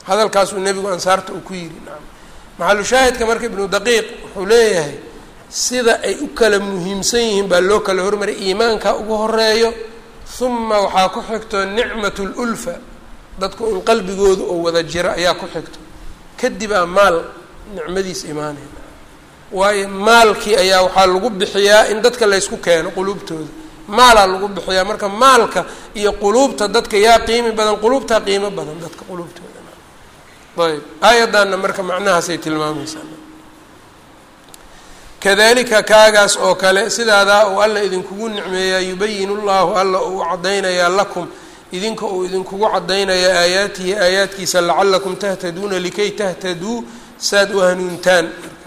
Speaker 1: hadalkaasuu nebigu ansaarta uu ku yidhi nacam maxalu shaahidka marka ibnu daqiiq wuxuu leeyahay sida ay u kala muhiimsan yihiin baa loo kala hormaray iimaanka ugu horeeyo uma waxaa ku xigto nicmat lulfa dadku in qalbigooda oo wada jira ayaa ku xigto kadib aa maal nicmadiis imaanaya waayo maalkii ayaa waxaa lagu bixiyaa in dadka laysku keeno quluubtooda maalaa lagu bixiyaa marka maalka iyo quluubta dadka yaa qiimi badan quluubtaa qiimo badan dadka quluubtooda ayb aayaddaanna marka macnahaasay tilmaamaysaa kadalika kaagaas oo kale sidaadaa uu alla idinkugu nicmeeyaa yubayin llahu alla uu caddaynayaa lakum idinka uu idinkugu caddaynaya aayaatihi aayaadkiisa lacalakum tahtaduuna likay tahtaduu saad u hanuuntaan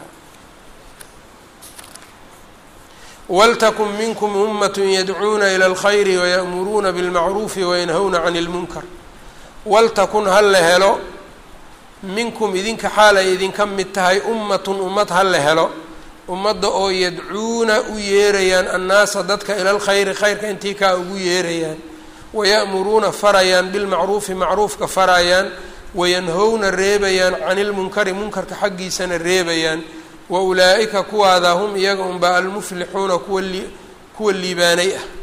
Speaker 1: waltakun minkum ummatun yadcuuna ila alkhayri waya'muruuna bilmacruufi wayanhawna cani ilmunkar waltakun ha la helo minkum idinka xaal ay idinka mid tahay ummatun ummad ha la helo ummadda oo yadcuuna u yeerayaan annaasa dadka ila alkhayri khayrka intii kaa ugu yeerayaan waya'muruuna farayaan bilmacruufi macruufka farayaan wayanhowna reebayaan cani ilmunkari munkarka xaggiisana reebayaan wa ulaa'ika kuwaada hum iyaga unbaa almuflixuuna kuwa li kuwa liibaanay ah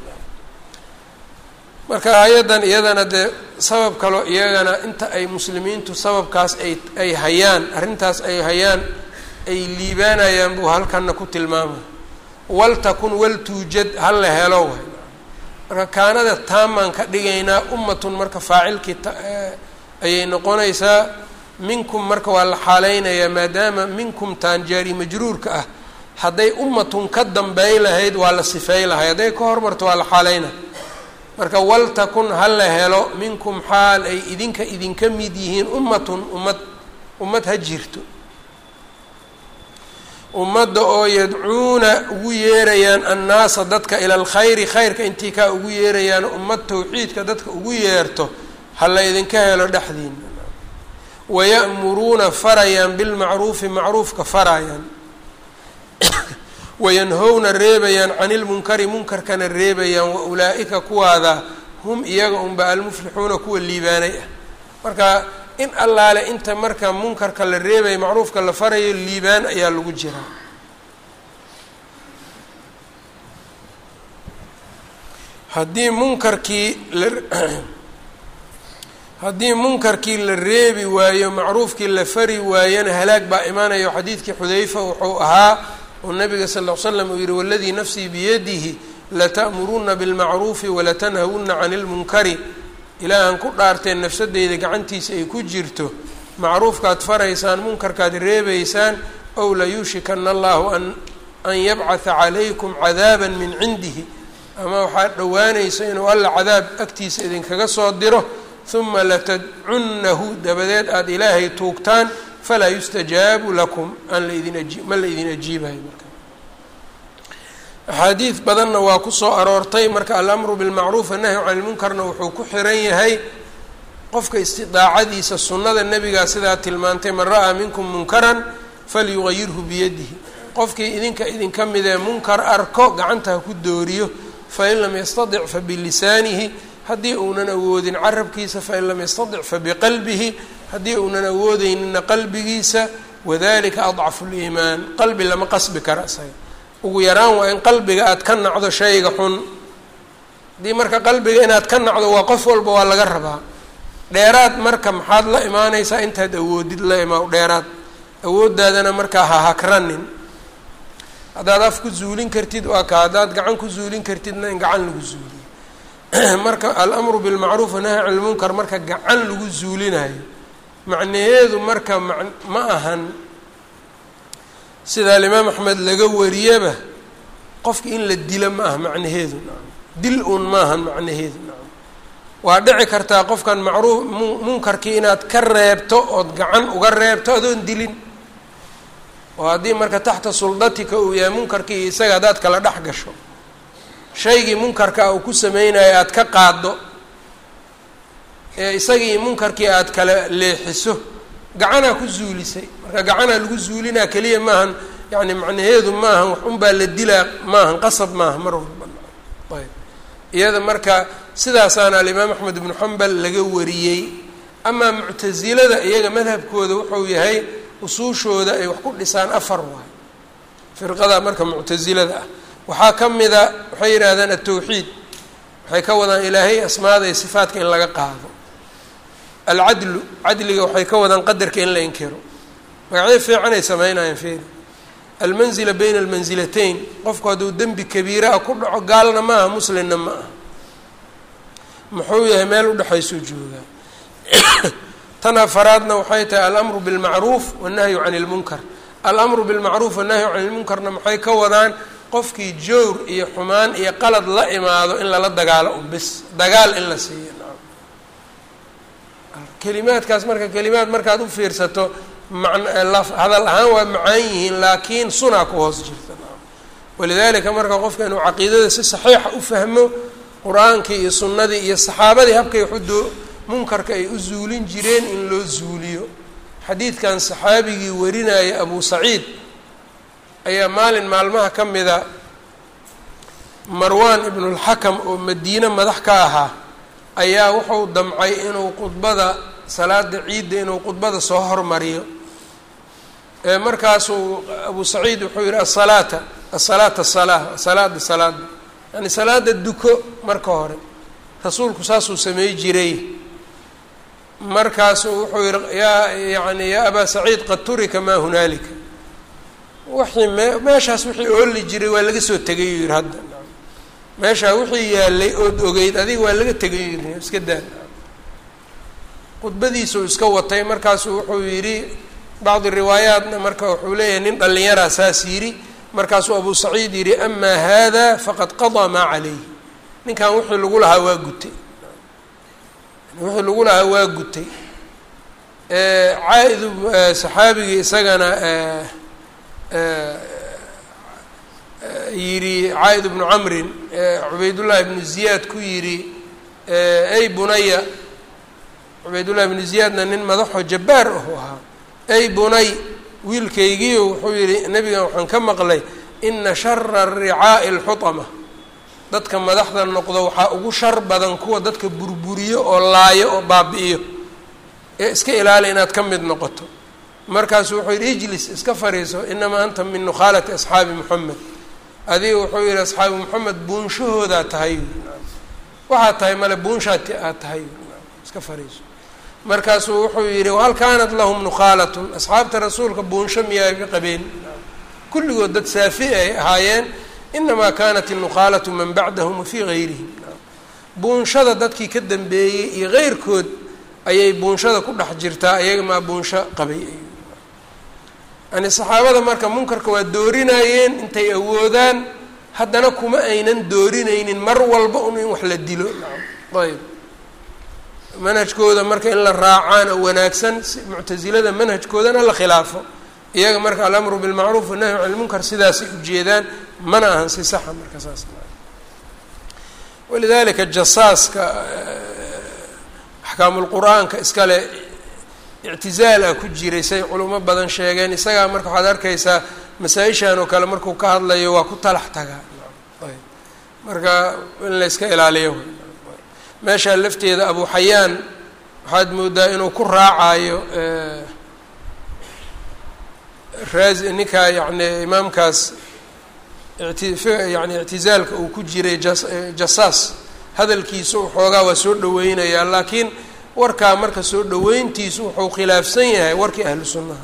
Speaker 1: marka hay-addan iyadana dee sabab kaloo iyagana inta ay muslimiintu sababkaas ay ay hayaan arrintaas ay hayaan ay liibaanayaan buu halkanna ku tilmaamaya waltakun waltuujad ha la helo way marka kaanada taamaan ka dhigaynaa ummatun marka faacilkii ayay noqonaysaa minkum marka waa la xaaleynayaa maadaama minkum taan jaari majruurka ah hadday ummatun ka dambey lahayd waa la sifey lahay hadday ka hormarto waa la xaaleynaya marka waltakun ha la helo minkum xaal ay idinka idinka mid yihiin ummatun ummad ummad ha jirto ummadda oo yadcuuna ugu yeerayaan annaasa dadka ila alkhayri khayrka intii kaa ugu yeerayaan ummad tawxiidka dadka ugu yeerto ha la idinka helo dhexdiina waya'muruuna farayaan bilmacruufi macruufka farayaan wayanhowna reebayaan cani ilmunkari munkarkana reebayaan wa ulaa'ika kuwaada hum iyaga unba almuflixuuna kuwa liibaanay ah marka in allaale inta marka munkarka la reebayo macruufka la farayo liibaan ayaa lagu jiraa haddii munkarkii la haddii munkarkii la reebi waayo macruufkii la fari waayona halaag baa imaanayo xadiidkii xudayfa wuxuu ahaa oo nabiga sal ll ly slam uu yihi waladii nafsii biyadihi lata'muruna bilmacruufi walatanhawuna cani lmunkari ilaahan ku dhaarteen nafsadeyda gacantiisa ay ku jirto macruufkaad faraysaan munkarkaad reebaysaan ow layuushikana allahu an an yabcatha calaykum cadaaba min cindihi ama waxaad dhowaanaysa inuu alla cadaab agtiisa idinkaga soo diro uma latadcunnahu dabadeed aada ilaahay tuugtaan falaa yustajaabu lakum aan laidin aji ma la idin ajiibayo marka axaadiid badanna waa ku soo aroortay marka alamru bilmacruuf annahyu cani lmunkarna wuxuu ku xiran yahay qofka istidaacadiisa sunnada nebigaa sidaa tilmaantay man ra'aa minkum munkaran falyugayirhu biyadihi qofkii idinka idinka mid ee munkar arko gacanta ha ku dooriyo fain lam yastadic fabilisaanihi haddii uunan awoodin carabkiisa fain lam yastadic fabiqalbihi haddii uunan awoodeynina qalbigiisa wadalika adcafu liimaan qalbi lama qasbi kara isaga ugu yaraan waa in qalbiga aad ka nacdo shayga xun haddii marka qalbiga inaad ka nacdo waa qof walba waa laga rabaa dheeraad marka maxaad la imaanaysaa intaad awoodid la imaa dheeraad awooddaadana markaa ha hakranin haddaad af ku zuulin kartid waa ka haddaad gacan ku zuulin kartidna in gacan lagu zuuliyo marka alamru bilmacruuf wanahy can lmunkar marka gacan lagu zuulinayo macnaheedu marka ma ma ahan sida alimaam axmed laga wariyaba qofka in la dilo ma aha macnaheedu nacam dil uun maahan macnaheedu nacam waa dhici kartaa qofkan macruuf mu munkarkii inaad ka reebto ood gacan uga reebto adoon dilin oo haddii marka taxta suldatika uu yahay munkarkii iyo isaga haddaad kala dhex gasho shaygii munkarka uu ku sameynayo aada ka qaaddo ee isagii munkarkii aada kala leexiso gacanaa ku zuulisay marka gacanaa lagu zuulinaa keliya maahan yani macnaheedu maahan wax unbaa la dilaa maahan qasab maaha mar walba ayb iyada marka sidaasaana alimaam axmed ibnu xambal laga wariyey amaa muctasilada iyaga madhabkooda wuxuu yahay usuushooda ay wax ku dhisaan afar waay firqada marka muctasilada ah waxaa ka mida waxay yidhaahdaan atawxiid waxay ka wadaan ilaahay asmaada iyo sifaatka in laga qaado alcadlu cadliga waxay ka wadaan qadarka in la inkiro magacyo fiicanay sameynayaan feeri almanzila bayna almansilatayn qofku hadduu dembi kabiira ah ku dhaco gaalna ma aha muslimna ma aha muxuu yahay meel udhexaysuu joogaa tan afaraadna waxay tahay alamru bilmacruuf wannahyu cani lmunkar alamru bilmacruuf wannahyu cani lmunkarna maxay ka wadaan qofkii jowr iyo xumaan iyo qalad la imaado in lala dagaalo un bis dagaal in la siiyo kelimaadkaas marka kelimaad markaad u fiirsato man hadal ahaan waa macaan yihiin laakiin sunaa ku hoos jirta walidaalika marka qofka inuu caqiidada si saxiixa u fahmo qur-aankii iyo sunnadii iyo saxaabadii habkay waxudoo munkarka ay u zuulin jireen in loo zuuliyo xadiidkan saxaabigii warinaya abu saciid ayaa maalin maalmaha ka mida marwan ibnulxakam oo madiine madax ka ahaa ayaa wuxuu damcay inuu khudbada salaada ciidda inuu khudbada soo hormariyo markaasuu abu saciid wuxuu yihi asalaata asalaata salaa salaada salaada yani salaada duko marka hore rasuulku saasuu samey jiray markaasuu wuxuu yihi yaa yani yaa abaa saciid qad turika maa hunaalika wixii mee meeshaas wixii ooli jiray waa laga soo tegay yuu yihi hadda meeshaa wixii yaalay ood ogeyd adiga waa laga tegay yuu yihi iska daa khudbadiisuu iska watay markaasuu wuxuu yidhi bacdi riwaayaatna marka wuxuu leeyahay nin dhallinyaraa saas yidhi markaasuu abu saciid yidhi amaa hada faqad qadaa maa calayh ninkan wixii lagu lahaa waa gutay wixii lagu lahaa waa gutay caa-id saxaabigii isagana yidhi caa-id bnu camrin cubaydullahi ibnu ziyaad ku yidhi ey bunaya cubaydullahi ibnu ziyaadna nin madaxoo jabbaar ahu ahaa ey bunay wiilkaygiio wuxuu yidhi nebigan waxaan ka maqlay ina shara ricaa'i alxutama dadka madaxda noqdo waxaa ugu shar badan kuwa dadka burburiyo oo laayo oo baabi'iyo ee iska ilaali inaad ka mid noqoto markaasu wuxuu yidhi ijlis iska fariiso inamaa anta min nukhaalati asxaabi moxamed adiga wuxuu yihi asxaabi moxamed buunshahoodaa tahay waxaad tahay male buunshaad aad tahay iska fariiso markaasuu wuxuu yidhi wahal kaanat lahum nukhaalatun asxaabta rasuulka buunsho miyaa qabeen kulligood dad saafi ay ahaayeen inamaa kanat inukhaalatu man bacdahum wafii gayrihim buunshada dadkii ka dambeeyey iyo keyrkood ayay buunshada ku dhex jirtaa ayaga maa buunsho qabay yani saxaabada marka munkarka waa doorinayeen intay awoodaan haddana kuma aynan doorinaynin mar walba un in wax la dilo ayb manhajkooda marka in la raacaan oo wanaagsan muctasilada manhajkoodana la khilaafo iyaga marka alamru bilmacruuf wanahyu can lmunkar sidaasay ujeedaan mana ahan si saxa marka saas walidalika jasaaska axkaamulqur-aanka iskale ictizaal ah ku jiray say culimo badan sheegeen isagaa marka waxaad arkaysaa masaa-ishan oo kale markuu ka hadlayo waa ku talax tagaa ayb marka in la yska ilaaliyo meeshaa lafteeda abu xayaan waxaad moodaa inuu ku raacayo raas ninkaa yani imaamkaas iti yani ictizaalka uu ku jiray jas jasaas hadalkiisu waxoogaa waa soo dhaweynayaa laakiin warkaa marka soo dhaweyntiisu wuxuu khilaafsan yahay warkii ahlu sunnaha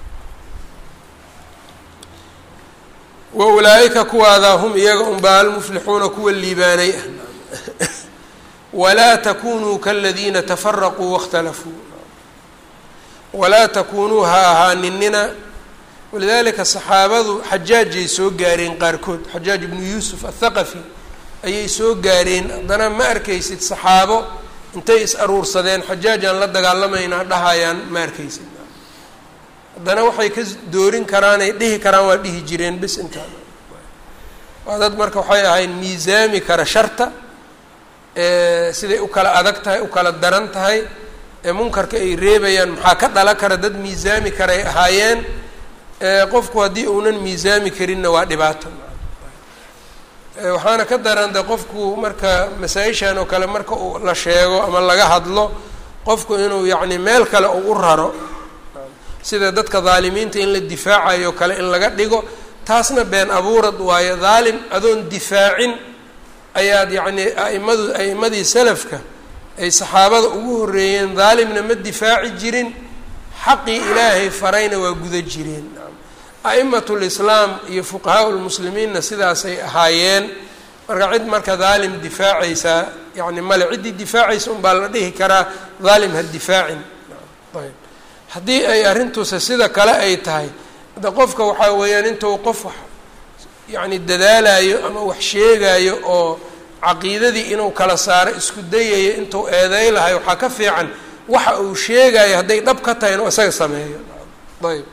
Speaker 1: wa ulaa-ika kuwaadaa hum iyaga unbaa almuflixuuna kuwa liibaanay ah walaa takunuu kaladiina tafaraquu waاkhtalafuu walaa takunuu ha ahaaninina walidalika saxaabadu xajaajay soo gaareen qaarkood xajaaj ibnu yuusuf athaqafi ayay soo gaareen haddana ma arkaysid saxaabo intay is aruursadeen xajaajaan la dagaalamaynaa dhahayaan ma arkaysid haddana waxay ka doorin karaanay dhihi karaan waa dhihi jireen bis intaa waa dad marka waxay ahayd miisaami kara sharta siday u kala adag tahay u kala daran tahay ee munkarka ay reebayaan maxaa ka dhala kara dad miisaami karay ahaayeen qofku haddii uunan miisaami karinna waa dhibaato waxaana ka daran de qofku marka masaa-ishan oo kale marka uu la sheego ama laga hadlo qofku inuu yacni meel kale ugu raro sida dadka daalimiinta in la difaacayo kale in laga dhigo taasna been abuurad waayo daalim adoon difaacin ayaad yacni aimadu a'imadii salafka ay saxaabada ugu horreeyeen daalimna ma difaaci jirin xaqii ilaahay farayna waa guda jireen a'imatu lislaam iyo fuqahaa lmuslimiinna sidaasay ahaayeen marka cid marka daalim difaacaysaa yani male ciddii difaacaysa unbaa la dhihi karaa daalim ha difaacin ayb haddii ay arrintuuse sida kale ay tahay de qofka waxaa weeyaan intuu qof wax yacni dadaalayo ama wax sheegayo oo caqiidadii inuu kala saaro isku dayayo intuu eeday lahay waxaa ka fiican waxa uu sheegayo hadday dhab ka tahay inuu isaga sameeyo ayb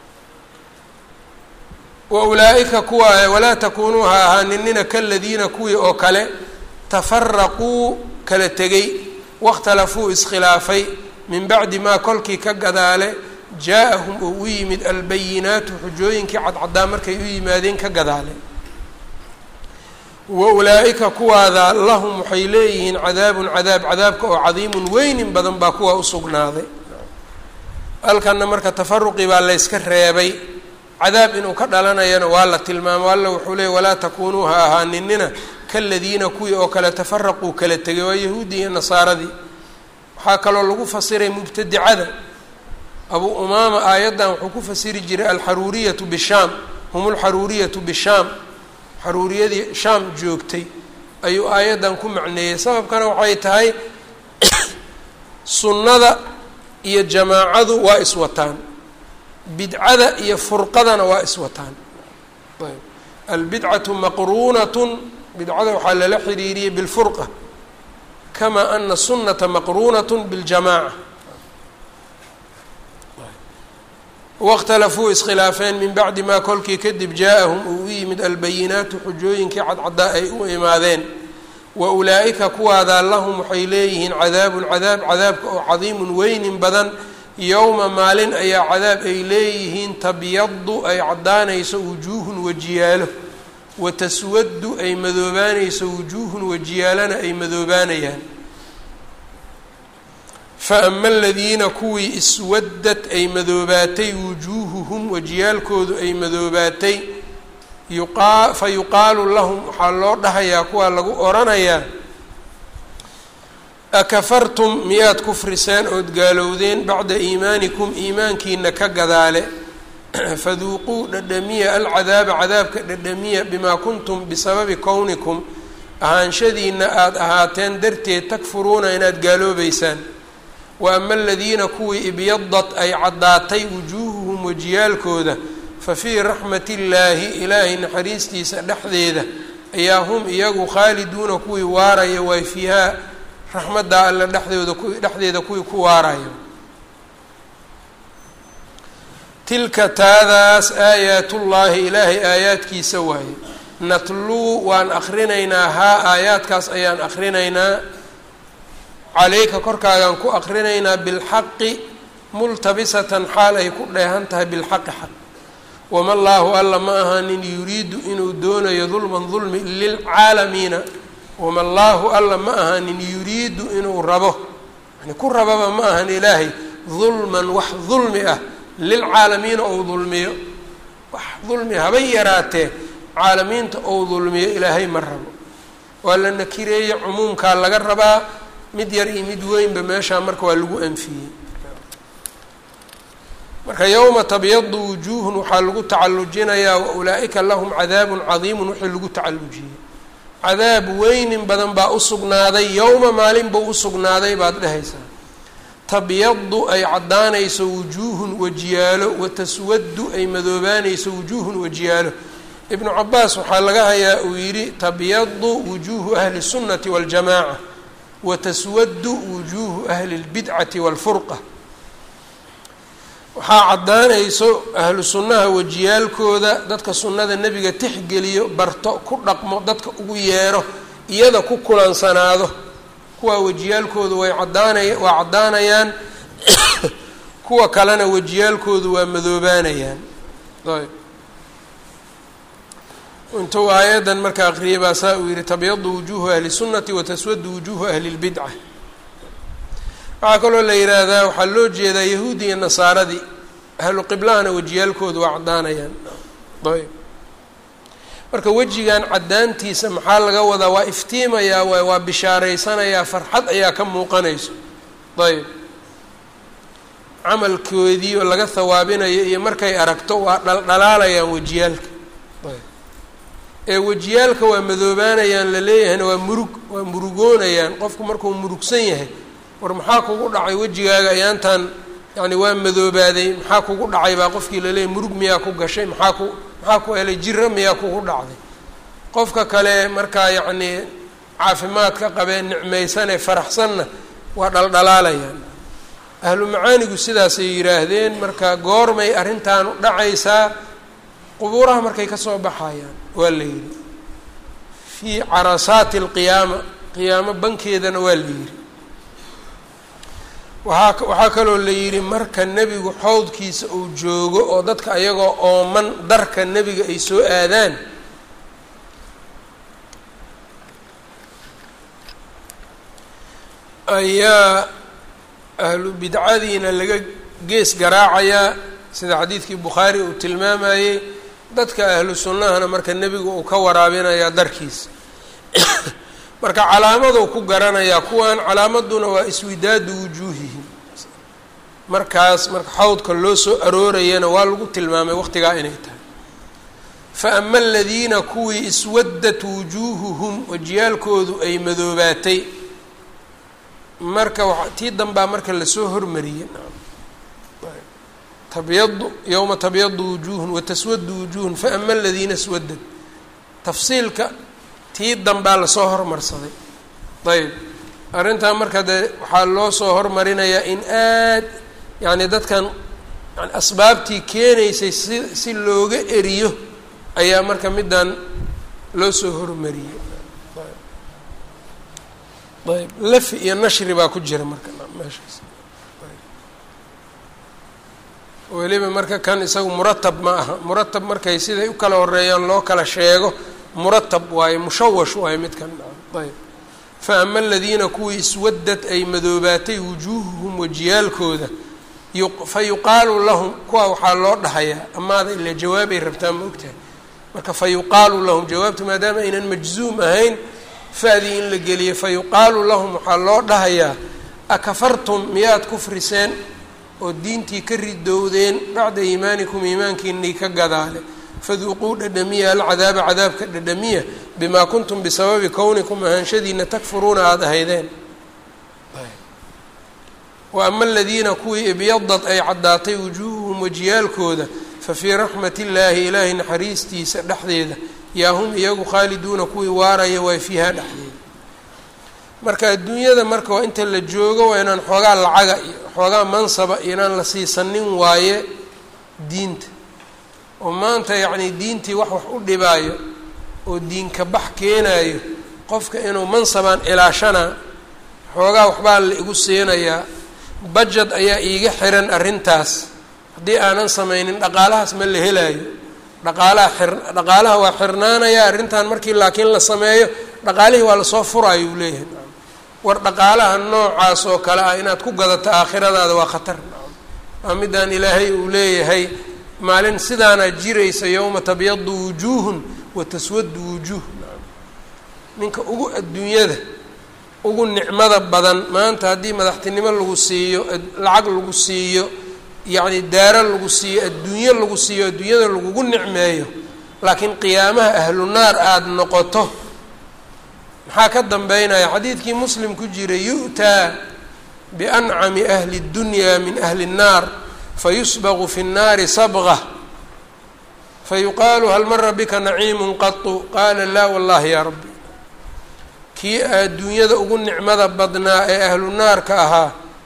Speaker 1: wa ulaa-ika kuwa walaa takuunuu ha ahaaninina kaladiina kuwii oo kale tafaraquu kala tegay waاkhtalafuu iskhilaafay min bacdi maa kolkii ka gadaale jaa-ahum oo u yimid albayinaatu xujooyinkii cadcaddaa markay u yimaadeen ka gadaale wa ulaa-ika kuwaada lahum waxay leeyihiin cadaabun cadaab cadaabka oo cadiimun weynin badan baa kuwaa usugnaaday halkanna marka tafaruqii baa layska reebay cadaab inuu ka dhalanayana waa la tilmaamo alla wuxuu leeyay walaa takuunuu ha ahaaninina kaladiina kuwii oo kale tafaraquu kala tegay waa yahuuddii iyo nasaaradii waxaa kaloo lagu fasiray mubtadicada abuu umaama aayaddan wuxuu ku fasiri jiray alxaruuriyatu bishaam hum lxaruuriyatu bishaam xaruuriyadii shaam joogtay ayuu aayaddan ku macneeyey sababkana waxay tahay sunnada iyo jamaacadu waa iswataan bidcada iyo furqadana waa iswataan ayb albidcatu maqruunatun bidcada waxaa lala xiriiriyey bilfurqa kama ana sunata maqruunat biاljamaaca waاkhtalafuu iskhilaafeen min bacdi maa kolkii kadib jaa-ahum uu u yimid albayinaatu xujooyinkii cadcaddaa ay u imaadeen wa ulaa'ika kuwaadaa lahum waxay leeyihiin cadaabun cadaab cadaabka oo cadiimun weynin badan yowma maalin ayaa cadaab ay leeyihiin tabyadu ay caddaanayso wujuuhun wajiyaalo wa taswadu ay madoobaanayso wujuuhun wajiyaalana ay madoobaanayaan fa ama aladiina kuwii iswadad ay madoobaatay wujuuhuhum wajiyaalkoodu ay madoobaatay yuqaa fa yuqaalu lahum waxaa loo dhahayaa kuwaa lagu oranayaa akafartum miyaad kufriseen ood gaalowdeen bacda iimaanikum iimaankiina ka gadaale faduuquu dhadhamiya alcadaaba cadaabka dhadhamiya bimaa kuntum bisababi kownikum ahaanshadiina aada ahaateen darteed takfuruuna inaad gaaloobeysaan wa ama aladiina kuwii ibyadat ay caddaatay wujuuhuhum wajiyaalkooda fa fii raxmati illaahi ilaahay naxariistiisa dhexdeeda ayaa hum iyagu khaaliduuna kuwii waaraya waay fiihaa raxmaddaa alle dhexdooda ku dhexdeeda kuwii ku waarayo tilka taadaas aayaatullaahi ilaahay aayaadkiisa waaye natluu waan akrinaynaa haa aayaadkaas ayaan akrinaynaa caleyka korkaagaan ku akrinaynaa bilxaqi multabisatan xaal ay ku dheehan tahay bilxaqi xaq wama allaahu alla ma ahanin yuriidu inuu doonayo dulman dulmi lilcaalamiina wama allaahu alla ma ahanin yuriidu inuu rabo yani ku rababa ma ahan ilaahay dulman wax dulmi ah lilcaalamiina ou dulmiyo wax dulmi habay yaraatee caalamiinta ou dulmiyo ilaahay ma rabo waa la nakireeye cumuumkaa laga rabaa mid yar iyo mid weynba meeshaa marka waa lagu anfiyey marka yowma tabyadu wujuuhun waxaa lagu tacallujinayaa wa ulaa-ika lahum cadaabun cadiimun wixii lagu tacallujiyey cadaab weynin badan baa usugnaaday yowma maalin buu usugnaaday baad dhehaysaa tabyadu ay caddaanayso wujuuhun wajiyaalo wa taswadu ay madoobaanayso wujuuhun wajiyaalo ibnu cabaas waxaa laga hayaa uu yidhi tabyadu wujuuhu ahli sunnati waاljamaaca wa taswadu wujuuhu ahli اlbidcati wاlfurqa waxaa caddaanayso ahlu sunnaha wajiyaalkooda dadka sunnada nebiga tixgeliyo barto ku dhaqmo dadka ugu yeero iyada ku kulansanaado kuwaa wajiyaalkoodu way caddaanaya waa caddaanayaan kuwa kalena wajiyaalkoodu waa madoobaanayaan ayb intuu aayaddan marka aqriyay baa saa uu yihi tabyadu wujuuhu ahli sunnati wa taswadu wujuuhu ahli lbidca waxaa kaloo la yidhaahdaa waxaa loo jeedaa yahuudi iyo nasaaradii ahlu qiblahana wejiyaalkoodu waa caddaanayaan ayb marka wejigan caddaantiisa maxaa laga wadaa waa iftiimayaa waay waa bishaaraysanayaa farxad ayaa ka muuqanayso ayb camalkoodii oo laga hawaabinayo iyo markay aragto waa dhaldhalaalayaan wejiyaalka ayb ee wejiyaalka waa madoobaanayaan la leeyahayna waa murug waa murugoonayaan qofku markuu murugsan yahay war maxaa kugu dhacay wejigaaga ayaantan yani waa madoobaaday maxaa kugu dhacay baa qofkii laleeyahy murug miyaa ku gashay maxaa ku maxaa ku helay jiro miyaa kugu dhacday qofka kale markaa yacnii caafimaadka qabee nicmaysanee faraxsanna waa dhaldhalaalayaan ahlu macaanigu sidaasay yidhaahdeen marka goormay arrintaanu dhacaysaa qubuuraha markay ka soo baxayaan waa la yidhi fii carasaati alqiyaama qiyaamo bankeedana waa la yidhi waaa waxaa kaloo la yidhi marka nebigu xowdkiisa uu joogo oo dadka ayagoo ooman darka nebiga ay soo aadaan ayaa ahlu bidcadiina laga gees garaacayaa sida xadiidkii bukhaari uu tilmaamayey dadka ahlu sunnahana marka nebigu uu ka waraabinayaa darkiisa marka calaamaduu ku garanayaa kuwan calaamaduna waa iswidaadu wujuuhihim markaas marka xawdka loo soo aroorayana waa lagu tilmaamay waqtigaa inay tahay fa ama aladiina kuwii iswaddat wujuuhuhum wajiyaalkoodu ay madoobaatay marka tii danbaa marka lasoo hormariyey tabyadu yowma tabyadu wujuuhun wataswadu wujuuhun faama aladiina iswadad tafsiilka tii danbaa lasoo hormarsaday ayb arrintaa marka dee waxaa loo soo hormarinayaa in aad yacni dadkan yani asbaabtii keenaysay si si looga eriyo ayaa marka middan loo soo hormariyey ayb lafi iyo nashri baa ku jira marka meeshaas weliba marka kan isagu muratab ma aha muratab markay siday u kala horeeyaan loo kala sheego muratab waaye mushawash waaye midkan ayb fa ama aladiina kuwii iswadad ay madoobaatay wujuuhuhum wajiyaalkooda fa yuqaalu lahum kuwa waxaa loo dhahayaa amaada ila jawaabay rabtaa ma ogtahay marka fa yuqaalu lahum jawaabta maadaama aynan majzuum ahayn fa-dii in la geliyo fa yuqaalu lahum waxaa loo dhahayaa akafartum miyaad kufriseen oo diintii ka ridowdeen bacda iimaanikum iimaankiinii ka gadaale faduuquu dhadhamiya alcadaaba cadaabka dhadhamiya bimaa kuntum bisababi kownikum ahaanshadiina takfuruuna aada ahaydeen wa ama aladiina kuwii ibyadad ay caddaatay wujuuhuhum wajiyaalkooda fa fii raxmat illaahi ilaahay naxariistiisa dhexdeeda yaa hum iyagu khaaliduuna kuwii waaraya waa fiihaa dhexdeeda marka adduunyada marka waa inta la joogo waa inaan xoogaa lacaga iyo xoogaa mansaba inaan la siisanin waaye diinta oo maanta yacni diintii wax wax u dhibaayo oo diinka bax keenaayo qofka inuu mansabaan ilaashanaa xoogaa waxbaa la igu siinayaa bajad ayaa iiga xiran arrintaas haddii aanan samaynin dhaqaalahaas ma la helaayo dhaqaalaha xir dhaqaalaha waa xirnaanaya arrintan markii laakiin la sameeyo dhaqaalihii waa lasoo furaayo uu leeyahay war dhaqaalaha noocaas oo kale ah inaad ku gadato aakhiradaada waa khatar waa midaan ilaahay uu leeyahay maalin sidaana jiraysa yowma tabyadu wujuuhun wa taswadu wujuuh ninka ugu adduunyada ugu nicmada badan maanta haddii madaxtinimo lagu siiyo lacag lagu siiyo yacni daaro lagu siiyo adduunyo lagu siiyo adduunyada lagugu nicmeeyo laakiin qiyaamaha ahlu naar aada noqoto maxaa ka dambeynaya xadiidkii muslim ku jiray yu'taa biancami ahli اddunya min ahli الnaar fayusbaqu fi الnaari sabqa fayuqaalu hal mara bika naciimu qatu qaala laa wallahi yaa rabbi kii adduunyada ugu nicmada badnaa ee ahlu naarka ahaa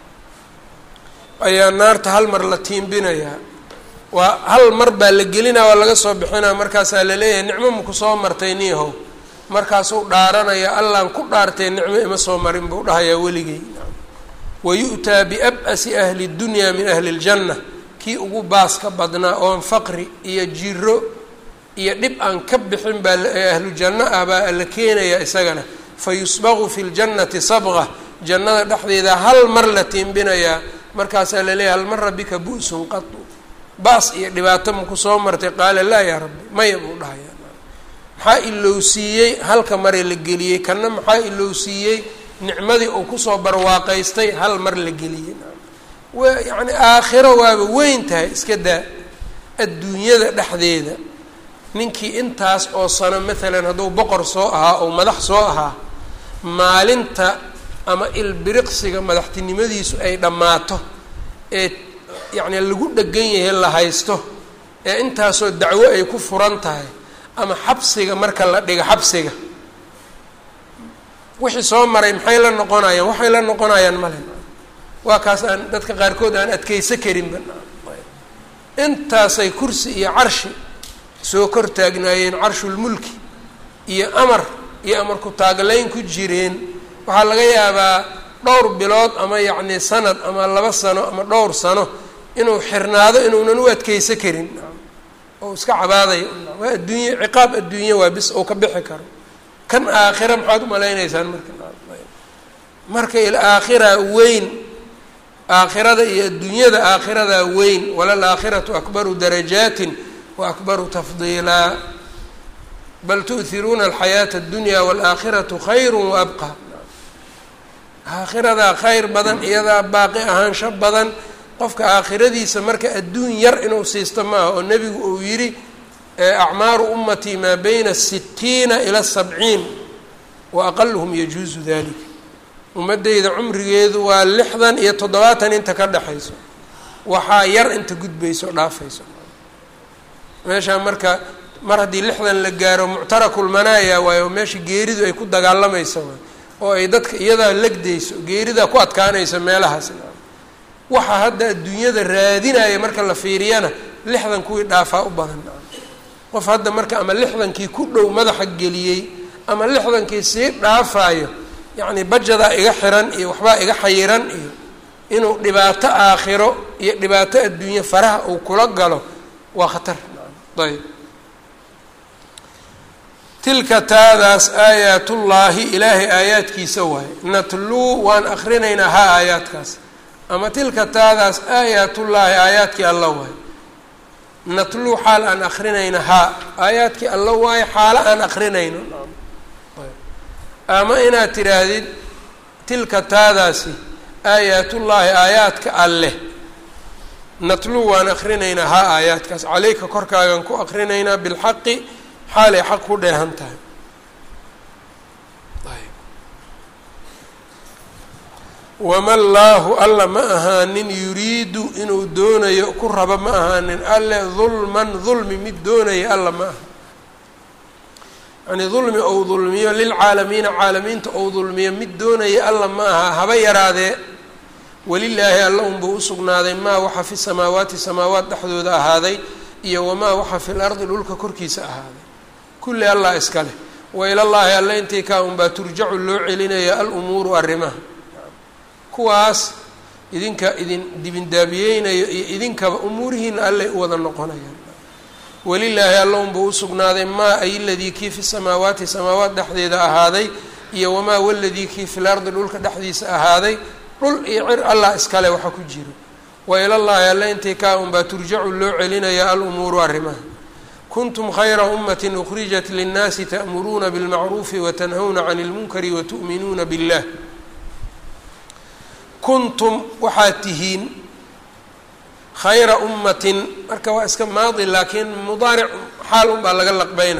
Speaker 1: ayaa naarta hal mar la tiimbinayaa waa hal mar baa la gelinaa waa laga soo bixinaa markaasaa laleeyahay nicmo maku soo martay niihow markaasuu dhaaranaya allaan ku dhaartee nicmo ima soo marin buu dhahayaa weligey wayu'taa biab-asi ahli اdunya min ahli اljanna kii ugu baaska badnaa oon faqri iyo jiro iyo dhib aan ka bixin baa ahlu janno ah baa la keenayaa isagana fayusbaqu fi ljannati sabqa jannada dhexdeeda hal mar la tiimbinayaa markaasaa laleeyahy hal mara bika bu-sun qatu baas iyo dhibaato maku soo martay qaala laa yaa rabbi maya buu dhahaya maxaa ilowsiiyey halka mare la geliyey kanna maxaa ilowsiiyey nicmadii uu kusoo barwaaqaystay hal mar la geliyey wa yacni aakhiro waaba weyn tahay iska daa adduunyada dhexdeeda ninkii intaas oo sano maalan hadduu boqor soo ahaa oo madax soo ahaa maalinta ama ilbiriqsiga madaxtinimadiisu ay dhammaato ee yacni lagu dhegan yahay la haysto ee intaasoo dacwo ay ku furan tahay ama xabsiga marka la dhigo xabsiga wixii soo maray maxay la noqonayaan waxay la noqonayaan male waa kaas aan dadka qaarkood aan adkeysa karinba intaasay kursi iyo carshi soo kor taagnaayeen carshulmulki iyo amar iyo amar ku-taaglayn ku jireen waxaa laga yaabaa dhowr bilood ama yacni sanad ama laba sano ama dhowr sano inuu xirnaado inuunan u adkeysa karin oo iska cabaadayo waa adduunye ciqaab adduunye waa bis oo ka bixi karo kan aakhira maxaad umalaynaysaan marka marka ilaakhira weyn aakhirada iyo adduunyada aakhiradaa weyn walal aakhiratu akbaru darajaatin wa akbaru tafdiilaa bal tu'hiruuna alxayaata addunya waalaakhiratu khayru waabqa aakhiradaa khayr badan iyadaa baaqi ahaansho badan qofka aakhiradiisa marka adduun yar inuu siisto maaha oo nebigu uu yidhi acmaaru ummatii maa bayna sitiina ila sabciin wa aqaluhum yajuusu dalik ummaddayda cumrigeedu waa lixdan iyo toddobaatan inta ka dhexayso waxaa yar inta gudbayso dhaafayso meeshaa marka mar haddii lixdan la gaaro muctarakulmanaaya waayo meesha geeridu ay ku dagaalamaysa waay oo ay dadka iyadaa legdayso geeridaa ku adkaanayso meelahaas waxaa hadda adduunyada raadinaya marka la fiiriyana lixdan kuwii dhaafaa u badan qof hadda marka ama lixdankii ku dhow madaxa geliyey ama lixdankii sii dhaafaayo yacni bajadaa iga xiran iyo waxbaa iga xayiran iyo inuu dhibaato aakhiro iyo dhibaato adduunye faraha uu kula galo waa khatar ayb tilka taadaas aayaatullaahi ilaahay aayaadkiisa waaye natluu waan akrinaynaa ha aayaadkaas ama tilka taadaas aayaatullaahi aayaadkii alla waaye natluu xaal aan akrinayna haa aayaadkii alla waaye xaalo aan akrinayno ama inaad tidhaahdid tilka taadaasi aayaatullaahi aayaadka alleh natluu waan akrinaynaa haa aayaadkaas caleyka korkaagan ku akrinaynaa bilxaqi xaalay xaq ku dheehan tahay wama llaahu alla ma ahaanin yuriidu inuu doonayo ku rabo ma ahaanin alle dulman dulmi mid doonaya alla ma aha yani dulmi ou dulmiyo lilcaalamiina caalamiinta ou dulmiyo mid doonaya alla ma aha haba yaraadee welilaahi alla unbuu usugnaaday maa waxa fi samaawaati samaawaat dhexdooda ahaaday iyo wamaa waxa fi lardi dhulka korkiisa ahaaday kulli allah iska leh wa ilallaahi alle intii kaa unbaa turjacu loo celinaya alumuuru arrimaha kuwaas idinka idin dibindaabiyeynayo iyo idinkaba umuurihiina allay u wada noqonayaan welilaahi alla unbuu usugnaaday maa ay ladii kii fi samaawaati samaawaat dhexdeeda ahaaday iyo wamaa waladii kii fi lardi dhulka dhexdiisa ahaaday dhul iyo cir allah iskale waxa ku jiro wa ilallaahi alle intii kaa unbaa turjacu loo celinaya alumuuru arrimaha kuntum khayra ummatin ukhrijat linnaasi ta'muruuna bilmacruufi watanhawna cani lmunkari watu'minuuna billah kuntum waxaad tihiin khayra ummatin marka waa iska maadi laakiin mudaaric xaal un baa laga laqbeyna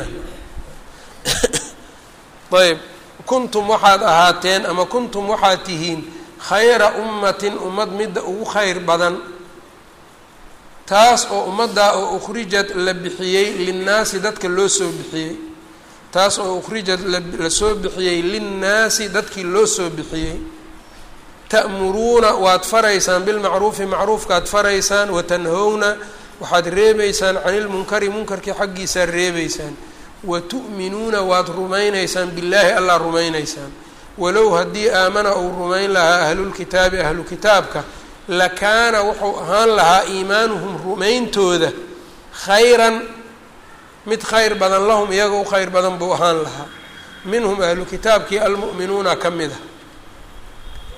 Speaker 1: ayb kuntum waxaad ahaateen ama kuntum waxaad tihiin khayra ummatin ummad midda ugu khayr badan taas oo ummaddaa oo ukhrijad la bixiyey linnaasi dadka loo soo bixiyey taas oo ukhrijad la soo bixiyey linnaasi dadkii loo soo bixiyey ta'muruuna waad faraysaan bilmacruufi macruufkaad faraysaan watanhowna waxaad reebeysaan cani lmunkari munkarkii xaggiisaad reebeysaan wa tu'minuuna waad rumaynaysaan billaahi allah rumaynaysaan walow haddii aamana uu rumayn lahaa ahlulkitaabi ahlu kitaabka lakaana wuxuu ahaan lahaa iimaanuhum rumayntooda khayran mid khayr badan lahum iyaga u khayr badan buu ahaan lahaa minhum ahlu kitaabkii almu'minuuna ka mid a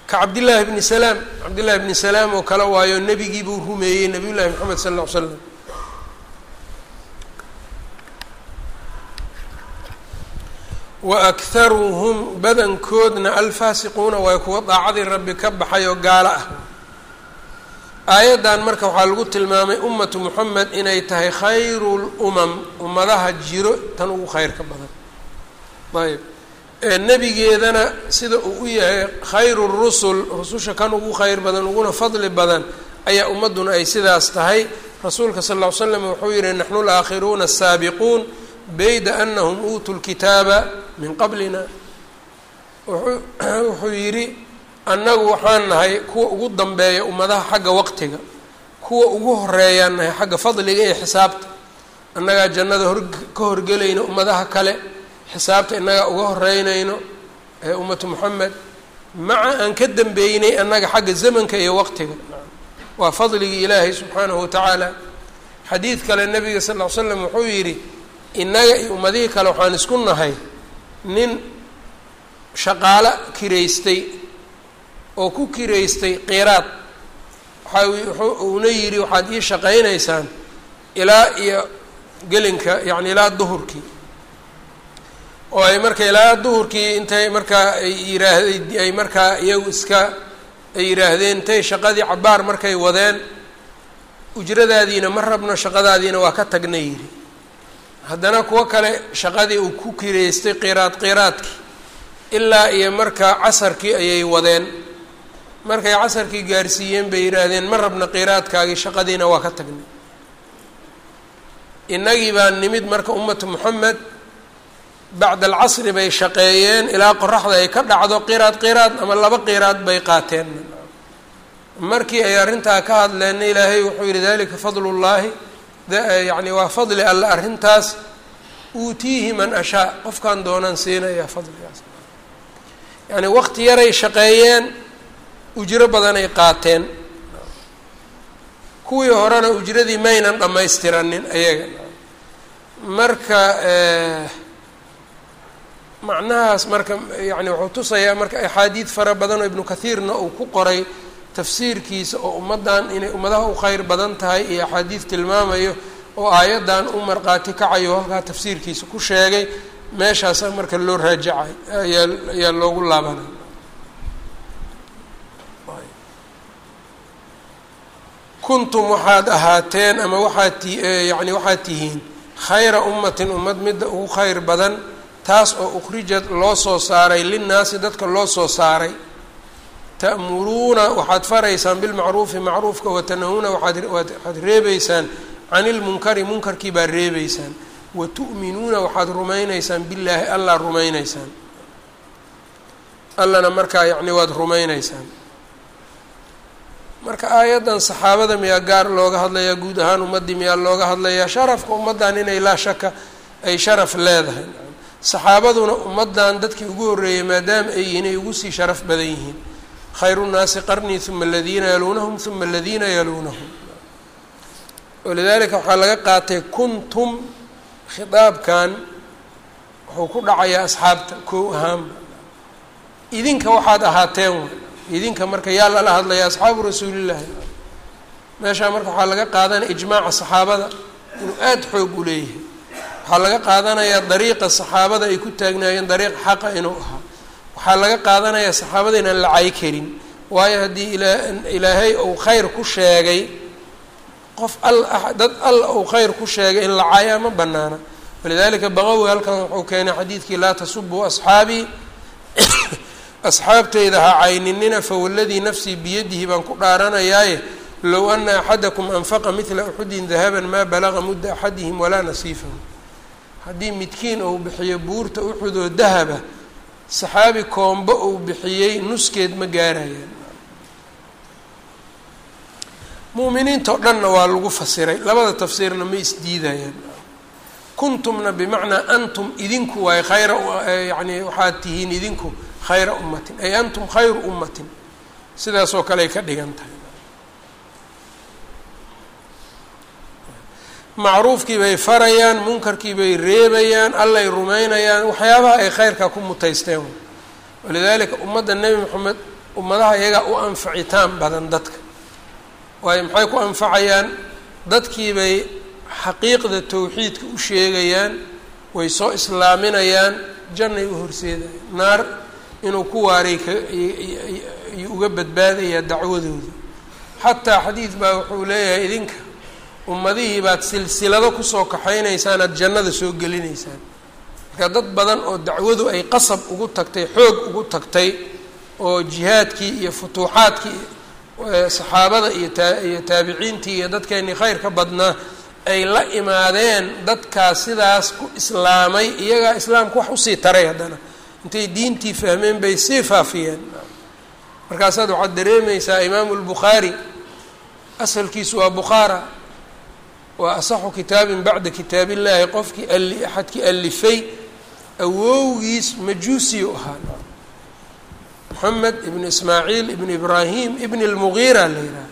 Speaker 1: ka cabdillaahi bni salaam cabdillahi bni salaam oo kale waayo nebigii buu rumeeyey nabiy llahi moxamed sala alla ly slam wa akharuhum badankoodna alfaasiquuna waa kuwa daacadii rabbi ka baxay oo gaalo ah aayaddan marka waxaa lagu tilmaamay ummatu moxamed inay tahay khayru lumam ummadaha jiro tan ugu khayrka badan ayb nebigeedana sida uu u yahay khayru rusul rususha kan ugu khayr badan uguna fadli badan ayaa ummadduna ay sidaas tahay rasuulka sal ll ly slam wuxuu yihi naxnu laakhiruuna asaabiquun bayda anahum uutuu lkitaaba min qablina wuxuu yidhi annagu waxaan nahay kuwa ugu dambeeya ummadaha xagga waqtiga kuwa ugu horeeyaan nahay xagga fadliga iyo xisaabta annagaa jannada hor ka horgelayna ummadaha kale xisaabta innagaa uga horeynayno ee ummatu moxamed maca aan ka dambeynay annaga xagga zamanka iyo waqtiga waa fadligii ilaahay subxaanahu watacaala xadiid kale nabiga sal ll ly slam wuxuu yidhi innaga iyo ummadihii kale waxaan isku nahay nin shaqaalo kiraystay oo ku kiraystay qiraad waxa uuna yidhi waxaad ii shaqaynaysaan ilaa iyo gelinka yacni ilaa duhurkii oo ay marka ilaa duhurkii intay markaa ay yiraahday ay markaa iyagu iska ay yidhaahdeen intay shaqadii cabaar markay wadeen ujradaadiina ma rabno shaqadaadiina waa ka tagna yidhi haddana kuwo kale shaqadii uu ku kireystay qiraad qiraadkii ilaa iyo markaa casarkii ayay wadeen markay casarkii gaarsiiyeen bay yidhaahdeen ma rabna qiraadkaagii shaqadiina waa ka tagnay innagii baa nimid marka ummatu moxamed bacda alcasri bay shaqeeyeen ilaa qoraxda ay ka dhacdo qiraad qiraad ama laba qiraad bay qaateen markii ay arrintaa ka hadleenna ilaahay wuxuu yihi dalika fadlu llaahi yacni waa fadli alle arrintaas uutiihi man ashaa qofkaan doonaan siinayaa fadligaas yacni waqti yaray shaqeeyeen ujro badanay qaateen kuwii horena ujradii maynan dhammaystiranin ayaga marka macnahaas marka yani wuxuu tusayaa marka axaadiid fara badan oo ibnu kathiirna uu ku qoray tafsiirkiisa oo ummaddan inay ummadaha u kheyr badan tahay iyo axaadiid tilmaamayo oo aayaddan u marqaati kacayo halkaa tafsiirkiisa ku sheegay meeshaasa marka loo raajacay ayaa ayaa loogu laabanay kuntum waxaad ahaateen ama waxaad ti yani waxaad tihiin khayra ummatin ummad midda ugu kheyr badan taas oo ukhrijad loo soo saaray linnaasi dadka loo soo saaray ta'muruuna waxaad faraysaan bilmacruufi macruufka watanahuuna waaad waxaad reebeysaan can ilmunkari munkarkii baad reebeysaan wa tu'minuuna waxaad rumaynaysaan billaahi allaa rumaynaysaan allana markaa yacni waad rumaynaysaan marka aayaddan saxaabada miyaa gaar looga hadlayaa guud ahaan ummaddii miyaa looga hadlayaa sharafka ummaddan inay laa shaka ay sharaf leedahay saxaabaduna ummaddan dadkii ugu horreeyay maadaama ay yihiin ay ugu sii sharaf badan yihiin khayru nnaasi qarnii uma aladiina yaluunahum uma aladiina yaluunahum walidaalika waxaa laga qaatay kuntum khitaabkan wuxuu ku dhacayaa asxaabta kow ahaanba idinka waxaad ahaateen w idinka marka yaa lala hadlaya asxaabu rasuulillaahi meeshaa marka waxaa laga qaadanaya ijmaaca saxaabada inuu aada xoog u leeyahay waxaa laga qaadanayaa dariiqa saxaabada ay ku taagnaayeen dariiq xaqa inuu ahaa waxaa laga qaadanayaa saxaabada inaan la cay karin waayo haddii ilaahay uu khayr ku sheegay qof al dad alla uu khayr ku sheegay in la cayaa ma banaana walidalika baqawi halkan wuxuu keenay xadiidkii laa tasubuu asxaabii asxaabteyda ha cayninina fawaladii nafsii biyadihi baan ku dhaaranayaaye low ana axadakum anfaqa midla uxudin dahaban maa balaga mudda axadihim walaa nasiifahu haddii midkiin uu bixiyo buurta uxud oo dahaba saxaabi koombo uu bixiyey nuskeed ma gaarayaan mu'miniinta o dhanna waa lagu fasiray labada tafsiirna ma isdiidayaan kuntumna bimacnaa antum idinku waay khayra yani waxaad tihiin idinku khayra ummatin ay antum khayru ummatin sidaasoo kale ay ka dhigan tahay macruufkii bay farayaan munkarkii bay reebayaan allay rumaynayaan waxyaabaha ay khayrka ku mutaysteen walidaalika ummadda nebi moxamed ummadaha iyagaa u anfacitaan badan dadka waayo maxay ku anfacayaan dadkii bay xaqiiqda towxiidka u sheegayaan way soo islaaminayaan jannay u horseedayaan naar inuu ku waaray kayuu uga badbaadayaa dacwadooda xataa xadiid baa wuxuu leeyahay idinka ummadihii baad silsilado kusoo kaxaynaysaan aada jannada soo gelinaysaan marka dad badan oo dacwadu ay qasab ugu tagtay xoog ugu tagtay oo jihaadkii iyo futuuxaadkii saxaabada iyo taa iyo taabiciintii iyo dadkeenii khayr ka badnaa ay la imaadeen dadkaas sidaas ku islaamay iyagaa islaamka wax usii taray haddana intay diintii fahmeen bay sii faafiyeen markaasaad waxaad dareemaysaa imaamu lbukhaari asalkiisu waa bukhaara waa asaxu kitaabin bacda kitaab illaahi qofkii ali axadkii alifay awowgiis majuusiyu ahaa moxamed ibn ismaaciil ibn ibraahim ibn lmugiira la yidhaha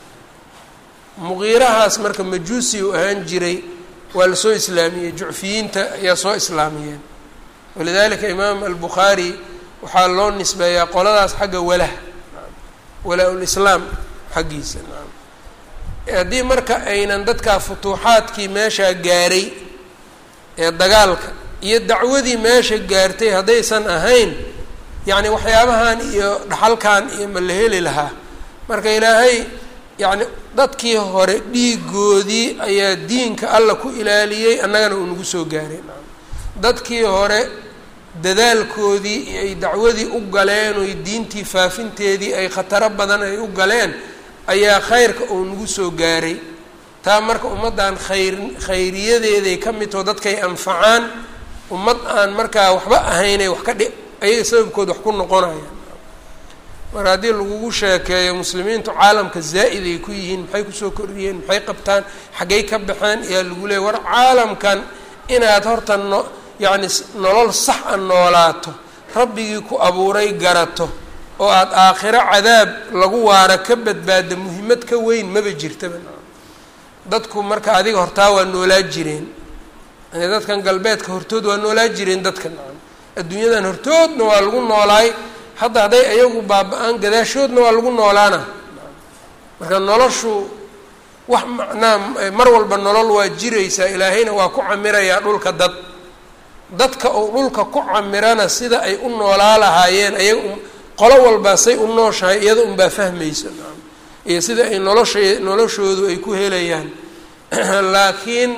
Speaker 1: mugiirahaas marka majuusi u ahaan jiray waa lasoo islaamiyey jucfiyiinta ayaa soo islaamiyeen walidalika imaam albukhaari waxaa loo nisbeeyaa qoladaas xagga walah walaa-ulislaam xaggiisa haddii marka aynan dadkaa futuuxaadkii meeshaa gaaray ee dagaalka iyo dacwadii meesha gaartay haddaysan ahayn yacni waxyaabahan iyo dhaxalkan iyo ma la heli lahaa marka ilaahay yacni dadkii hore dhiigoodii ayaa diinka alla ku ilaaliyey annagana uu nagu soo gaaray dadkii hore dadaalkoodii ay dacwadii u galeen oy diintii faafinteedii ay khataro badan ay u galeen ayaa khayrka uu nagu soo gaaray taa marka ummaddan khayr khayriyadeeday ka midtoo dadkay anfacaan ummad aan markaa waxba ahaynay wax ka dhi ayaga sababkood wax ku noqonayaan marka haddii lagugu sheekeeyo muslimiintu caalamka zaa'id ay ku yihiin maxay kusoo kordhiyeen maxay qabtaan xaggay ka baxeen ayaa lagu leeyay war caalamkan inaad horta no yacni nolol sax a noolaato rabbigii ku abuuray garato oo aada aakhiro cadaab lagu waara ka badbaada muhiimad ka weyn maba jirtaba dadku marka adiga hortaa waa noolaa jireen dadkan galbeedka hortood waa noolaa jireen dadka adduunyadan hortoodna waa lagu noolaay hadda hadday ayagu baaba-aan gadaashoodna waa lagu noolaana marka noloshu wax macnaa mar walba nolol waa jiraysaa ilaahayna waa ku camirayaa dhulka dad dadka uu dhulka ku camirana sida ay u noolaa lahaayeen ayaga qolo walbaa say u nooshahay iyada unbaa fahmaysa iyo sida ay nolosha noloshoodu ay ku helayaan laakiin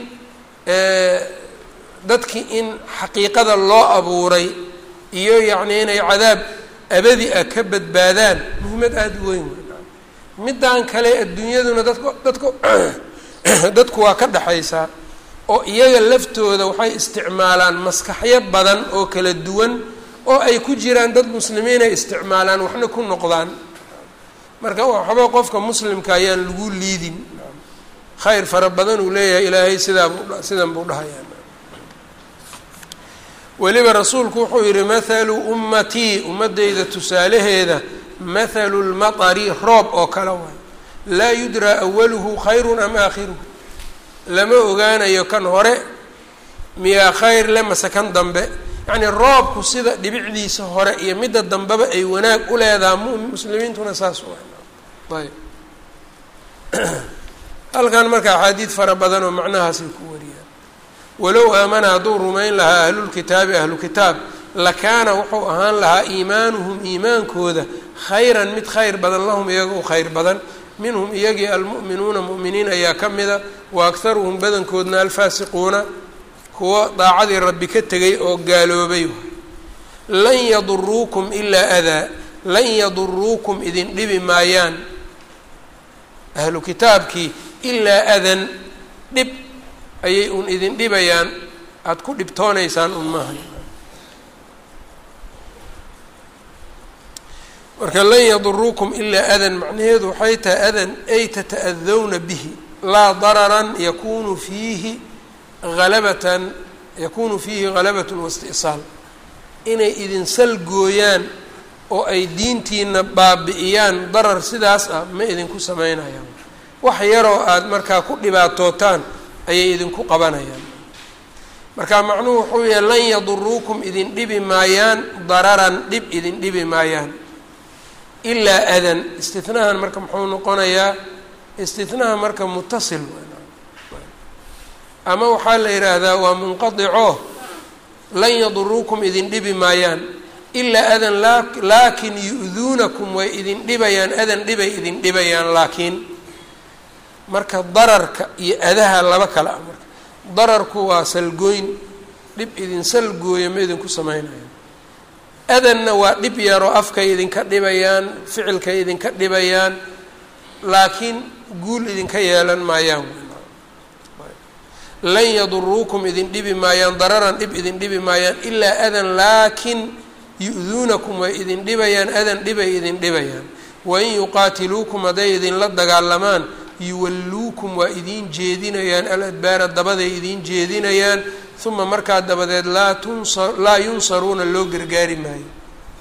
Speaker 1: dadkii in xaqiiqada loo abuuray iyo yacni inay cadaab abadi ah ka badbaadaan muhiimad aada u weyn middan kale adduunyaduna dadku dadku dadku waa ka dhexaysaa oo iyaga laftooda waxay isticmaalaan maskaxyo badan oo kala duwan oo ay ku jiraan dad muslimiin ay isticmaalaan waxna ku noqdaan marka waxba qofka muslimka ayaan lagu liidin khayr fara badan uu leeyahay ilaahay sidaa buu sidan buu dhahayaa weliba rasuulku wuxuu yihi mathalu ummatii ummadeyda tusaalaheeda mathalu lmatari roob oo kale waay laa yudraa awaluhu khayrun am aakhiruhu lama ogaanayo kan hore miyaa khayr le mase kan dambe yacni roobku sida dhibicdiisa hore iyo midda dambeba ay wanaag u leedaha muslimiintuna saas waay ayb halkan marka axaadiid fara badan oo macnahaasay ku wariyaan walow aamana hadduu rumayn lahaa ahlulkitaabi ahlu kitaab lakaana wuxuu ahaan lahaa iimaanuhum iimaankooda khayran mid khayr badan lahum iyaga u khayr badan minhum iyagii almu'minuuna mu'miniin ayaa ka mida wa akharuhum badankoodna alfaasiquuna kuwo daacadii rabbi ka tegay oo gaaloobay lan yaduruukum ilaa adaa lan yaduruukum idin dhibi maayaan ahlu kitaabkii ilaa adan dhib ayay un idin dhibayaan aada ku dhibtoonaysaan un maaha marka lan yaduruukum ilaa adan macnaheedu waxay tahay adan ay tata'adawna bihi laa dararan yakunu fiihi halabatan yakunu fiihi halabatun waisti'saal inay idin salgooyaan oo ay diintiina baabi'iyaan darar sidaas ah ma idinku samaynayaan wax yaroo aada markaa ku dhibaatootaan ayay idinku qabanayaan marka macnuhu wuxuu yahay lan yaduruukum idin dhibi maayaan dararan dhib idin dhibi maayaan ilaa adan istinahan marka muxuu noqonayaa istinaha marka mutasil ama waxaa la yidhaahdaa waa munqadico lan yaduruukum idin dhibi maayaan ilaa adan laakin yu-duunakum way idin dhibayaan adan dhibay idin dhibayaan laakiin marka dararka iyo adaha laba kale ah marka dararku waa salgooyn dhib idin salgooya ma idinku samaynayo adanna waa dhib yaroo afkay idinka dhibayaan ficilkay idinka dhibayaan laakiin guul idinka yeelan maayaan lan yaduruukum idin dhibi maayaan dararan dhib idin dhibi maayaan ilaa adan laakin yu-duunakum way idin dhibayaan adan dhibay idin dhibayaan wain yuqaatiluukum hadday idinla dagaalamaan yuwalluukum waa idiin jeedinayaan aladbaara dabaday idiin jeedinayaan uma markaa dabadeed laa tunsa laa yunsaruuna loo gargaari maayo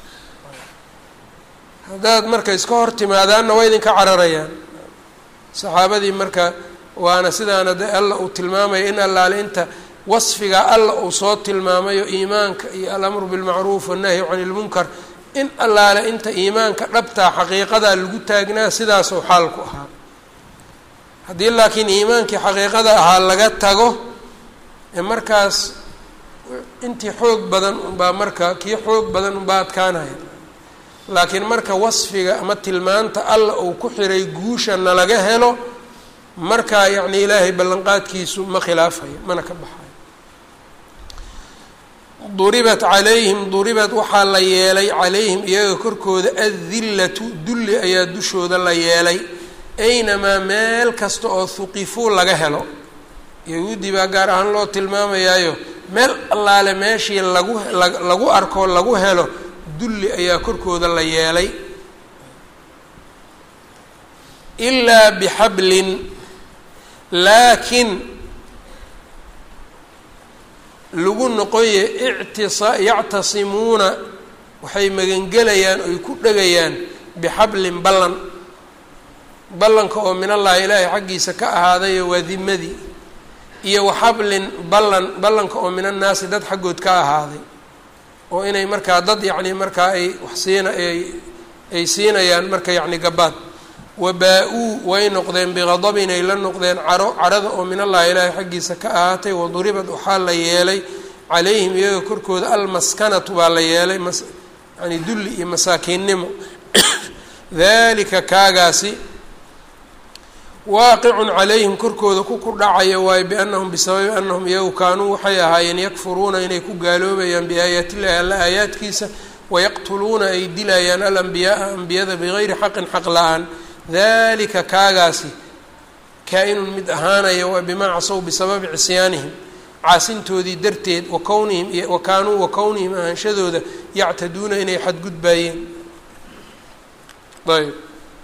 Speaker 1: haddaad marka iska hor timaadaanna waa idinka cararayaan saxaabadii marka waana sidaana de alla uu tilmaamaya in allaale inta wasfiga alla uu soo tilmaamayo iimaanka iyo alamru bilmacruuf wannahyu cani ilmunkar in allaale inta iimaanka dhabtaa xaqiiqadaa lagu taagnaa sidaasuu xaalku ahaa haddii laakiin iimaankii xaqiiqada ahaa laga tago ee markaas intii xoog badan unbaa marka kii xoog badan unbaa adkaanaya laakiin marka wasfiga ama tilmaanta alla uu ku xiray guusha nalaga helo markaa yacni ilaahay ballanqaadkiisu ma khilaafayo mana ka baxayo duribat calayhim duribat waxaa la yeelay calayhim iyaga korkooda addillatu dulli ayaa dushooda la yeelay aynamaa meel kasta oo huqifuu laga helo yahuudi baa gaar ahaan loo tilmaamayaayo meel allaale meeshii lagu lagu arko lagu helo dulli ayaa korkooda la yeelay ilaa bixablin laakiin lagu noqoye ictisa yactasimuuna waxay magangelayaan oy ku dhegayaan bixablin ballan ballanka oo min allahi ilaahay xaggiisa ka ahaadayo waa dimadii iyo waxablin ballan ballanka oo min annaasi dad xaggood ka ahaaday oo inay markaa dad yacni markaa ay wax siina ay ay siinayaan marka yacni gabaad wabaa-uu way noqdeen biqadabin ay la noqdeen caro carada oo min allahi ilaahay xaggiisa ka ahaatay waduribad waxaa la yeelay calayhim iyaga korkooda almaskanatu baa la yeelay mas yani dulli iyo masaakiinnimo dalika kaagaasi waaqicun calayhim korkooda ku ku dhacaya waayo biannahum bisababi annahum iyagu kaanuu waxay ahaayeen yakfuruuna inay ku gaaloobayaan biaayaati illahi alla aayaadkiisa wayaqtuluuna ay dilayaan alambiyaaa ambiyada bigayri xaqin xaq la-aan dalika kaagaasi kaa-inun mid ahaanaya waa bimaa casow bisababi cisyaanihim caasintoodii darteed wa kownihim wa kaanuu wa kownihim ahaanshadooda yactaduuna inay xadgudbaayeen ayb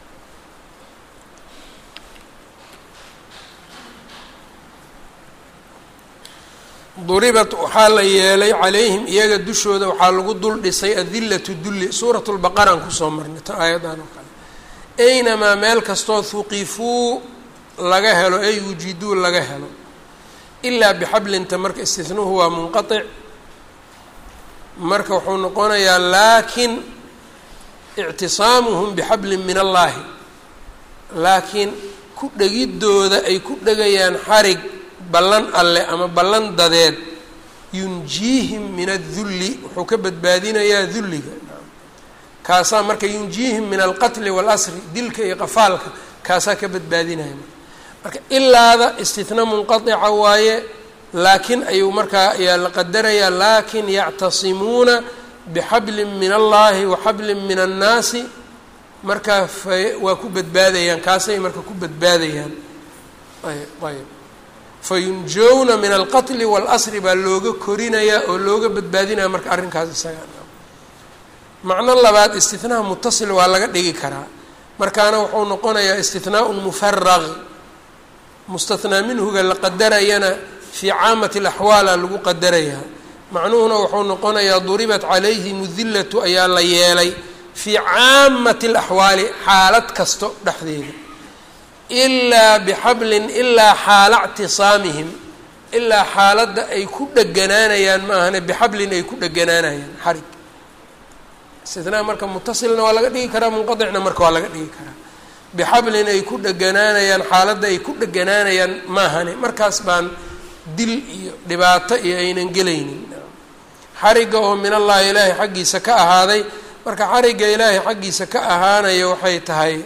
Speaker 1: duribat waxaa la yeelay calayhim iyaga dushooda waxaa lagu dul dhisay adillatu dulli suurat lbaqaraan kusoo marnay ta aayadan oo kale aynamaa meel kastoo huqifuu laga helo ay wujiduu laga helo ilaa bixablinta marka istihnuhu waa munqatic marka wuxuu noqonayaa laakin ictisaamuhum bixablin min allaahi laakiin ku dhegidooda ay ku dhegayaan xarig ballan alle ama ballan dadeed yunjiihim min adulli wuxuu ka badbaadinayaa dulliga kaasaa marka yunjiihim min alqatli waalasri dilka iyo qafaalka kaasaa ka badbaadinaya marka ilaada istitna munqatica waaye laakiin ayuu markaa ayaa la qadarayaa laakin yactasimuuna bixablin min allahi wa xablin min annaasi markaa fa waa ku badbaadayaan kaasay marka ku badbaadayaan ayb ayb fayunjowna min alqatli waalasri baa looga korinayaa oo looga badbaadinaya marka arrinkaas isaga macno labaad istinaha mutasil waa laga dhigi karaa markaana wuxuu noqonayaa istinaaun mufaraq mustathnaa minhuga la qadarayana fii caamati alaxwaala lagu qadarayaa macnuhuna wuxuu noqonayaa duribat calayhim dillatu ayaa la yeelay fii caamati alaxwaali xaalad kasto dhexdeeda ilaa bixablin ilaa xaala ctisaamihim ilaa xaaladda ay ku dheganaanayaan ma ahane bixablin ay ku dheganaanayaan xarig istinaa marka mutasilna waa laga dhigi karaa munqadicna marka waa laga dhigi karaa bixablin ay ku dheganaanayaan xaaladda ay ku dheganaanayaan maahane markaas baan dil iyo dhibaato iyo aynan gelaynin xarigga oo min allahi ilaahay xaggiisa ka ahaaday marka xarigga ilaahay xaggiisa ka ahaanaya waxay tahay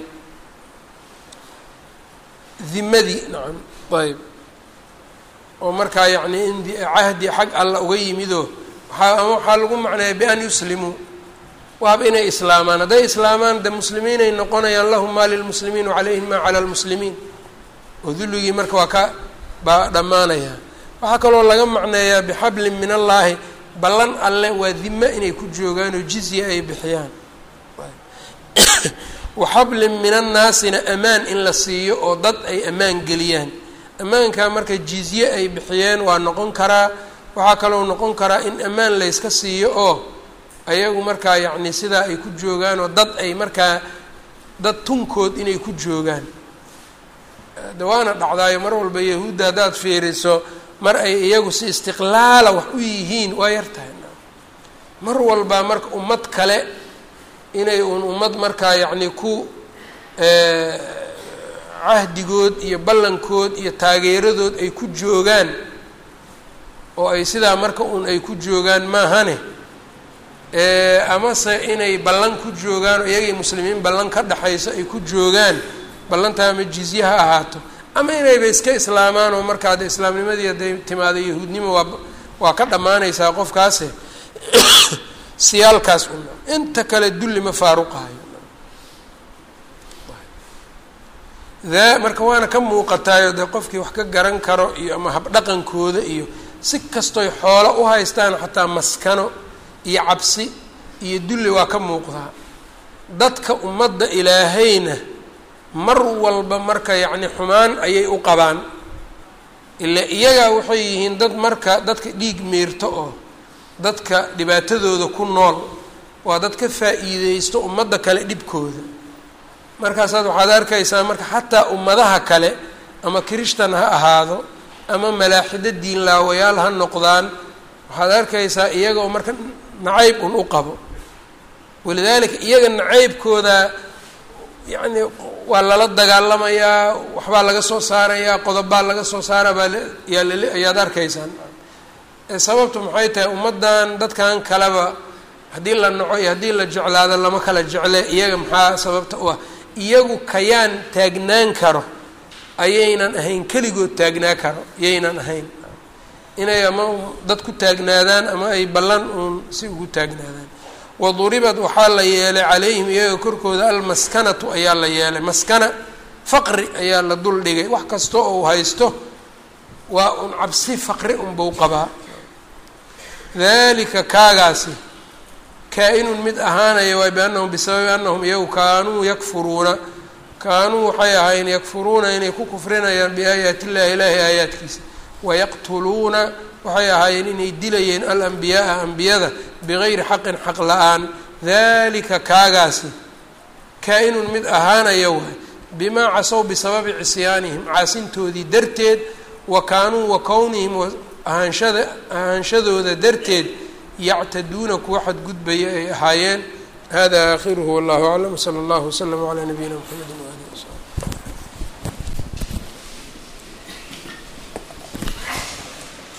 Speaker 1: dimadii nacam ayb oo markaa yacni in cahdi xag alla uga yimidoo waaa ama waxaa lagu macneeya bian yuslimuu waaba inay islaamaan hadday islaamaan de muslimiinay noqonayaan lahum maa lilmuslimiin wacalayhim maa cala lmuslimiin oo dulligii marka waa ka baa dhammaanaya waxaa kaloo laga macneeyaa bixablin min allaahi ballan alle waa dime inay ku joogaan oo jizya ay bixiyaan waxablin min annaasina amaan in la siiyo oo dad ay ammaan geliyaan ammaankaa marka jizye ay bixiyeen waa noqon karaa waxaa kaloo noqon karaa in ammaan layska siiyo oo ayagu markaa yacni sidaa ay ku joogaan oo dad ay markaa dad tunkood inay ku joogaan de waana dhacdaayo mar walba yahuudda haddaad fiiriso mar ay iyagu si istiqlaala wax u yihiin waa yar tahay mar walba marka ummad kale inay uun ummad markaa yacni ku cahdigood iyo ballankood iyo taageeradood ay ku joogaan oo ay sidaa marka uun ay ku joogaan maahane amase inay ballan ku joogaan oo iyagay muslimiin ballan ka dhexayso ay ku joogaan ballantaa ama jizye ha ahaato ama inayba iska islaamaan oo markaa de islaamnimadii hadday timaado yahuudnimo waa waa ka dhammaanaysaa qofkaase siyaalkaas una inta kale dulli ma faaruqahayo daa marka waana ka muuqataayo dee qofkii wax ka garan karo iyo ama habdhaqankooda iyo si kastoy xoolo u haystaan xataa maskano iyo cabsi iyo dulli waa ka muuqdaa dadka ummadda ilaahayna mar walba marka yacni xumaan ayay u qabaan ila iyagaa waxay yihiin dad marka dadka dhiig miirto oo dadka dhibaatadooda ku nool waa dad ka faa'iideysto ummadda kale dhibkooda markaasaad waxaad arkaysaa marka xataa ummadaha kale ama kirishtan ha ahaado ama malaaxido diinlaawayaal ha noqdaan waxaad arkaysaa iyagoo marka nacayb un u qabo walidaalika iyaga nacaybkooda yacni waa lala dagaalamayaa waxbaa laga soo saarayaa qodobbaa laga soo saara baa yaa lal ayaad arkaysaan sababtu maxay tahay ummaddan dadkan kaleba haddii la naco iyo haddii la jeclaado lama kala jecle iyaga maxaa sababta u ah iyagu kayaan taagnaan karo ayaynan ahayn keligood taagnaa karo yaynan ahayn inay ama dad ku taagnaadaan ama ay ballan uun si ugu taagnaadaan waduribad waxaa la yeelay calayhim iyaga korkooda almaskanatu ayaa la yeelay maskana faqri ayaa la dul dhigay wax kasta oo uu haysto waa un cabsi faqri unbau qabaa dalika kaagaasi kaa-inun mid ahaanaya waay biannahum bisababi annahum iyagu kaanuu yakfuruuna kaanuu waxay ahayn yakfuruuna inay ku kufrinayaan biaayaati illahi ilaahi aayaadkiisa wayaqtuluuna waxay ahaayeen inay dilayeen alambiyaaa ambiyada bigayri xaqin xaq la-aan dalika kaagaasi kaa-inun mid ahaanaya waay bimaa casow bisababi cisyaanihim caasintoodii darteed wa kaanuu wa kownihim ahaanshada ahaanshadooda darteed yactaduuna kuwa xadgudbaya ay ahaayeen hada aakhiruhu wallahu aclam sala allahu waslama calaa nabiyina mxamedi waalihi wasaxbi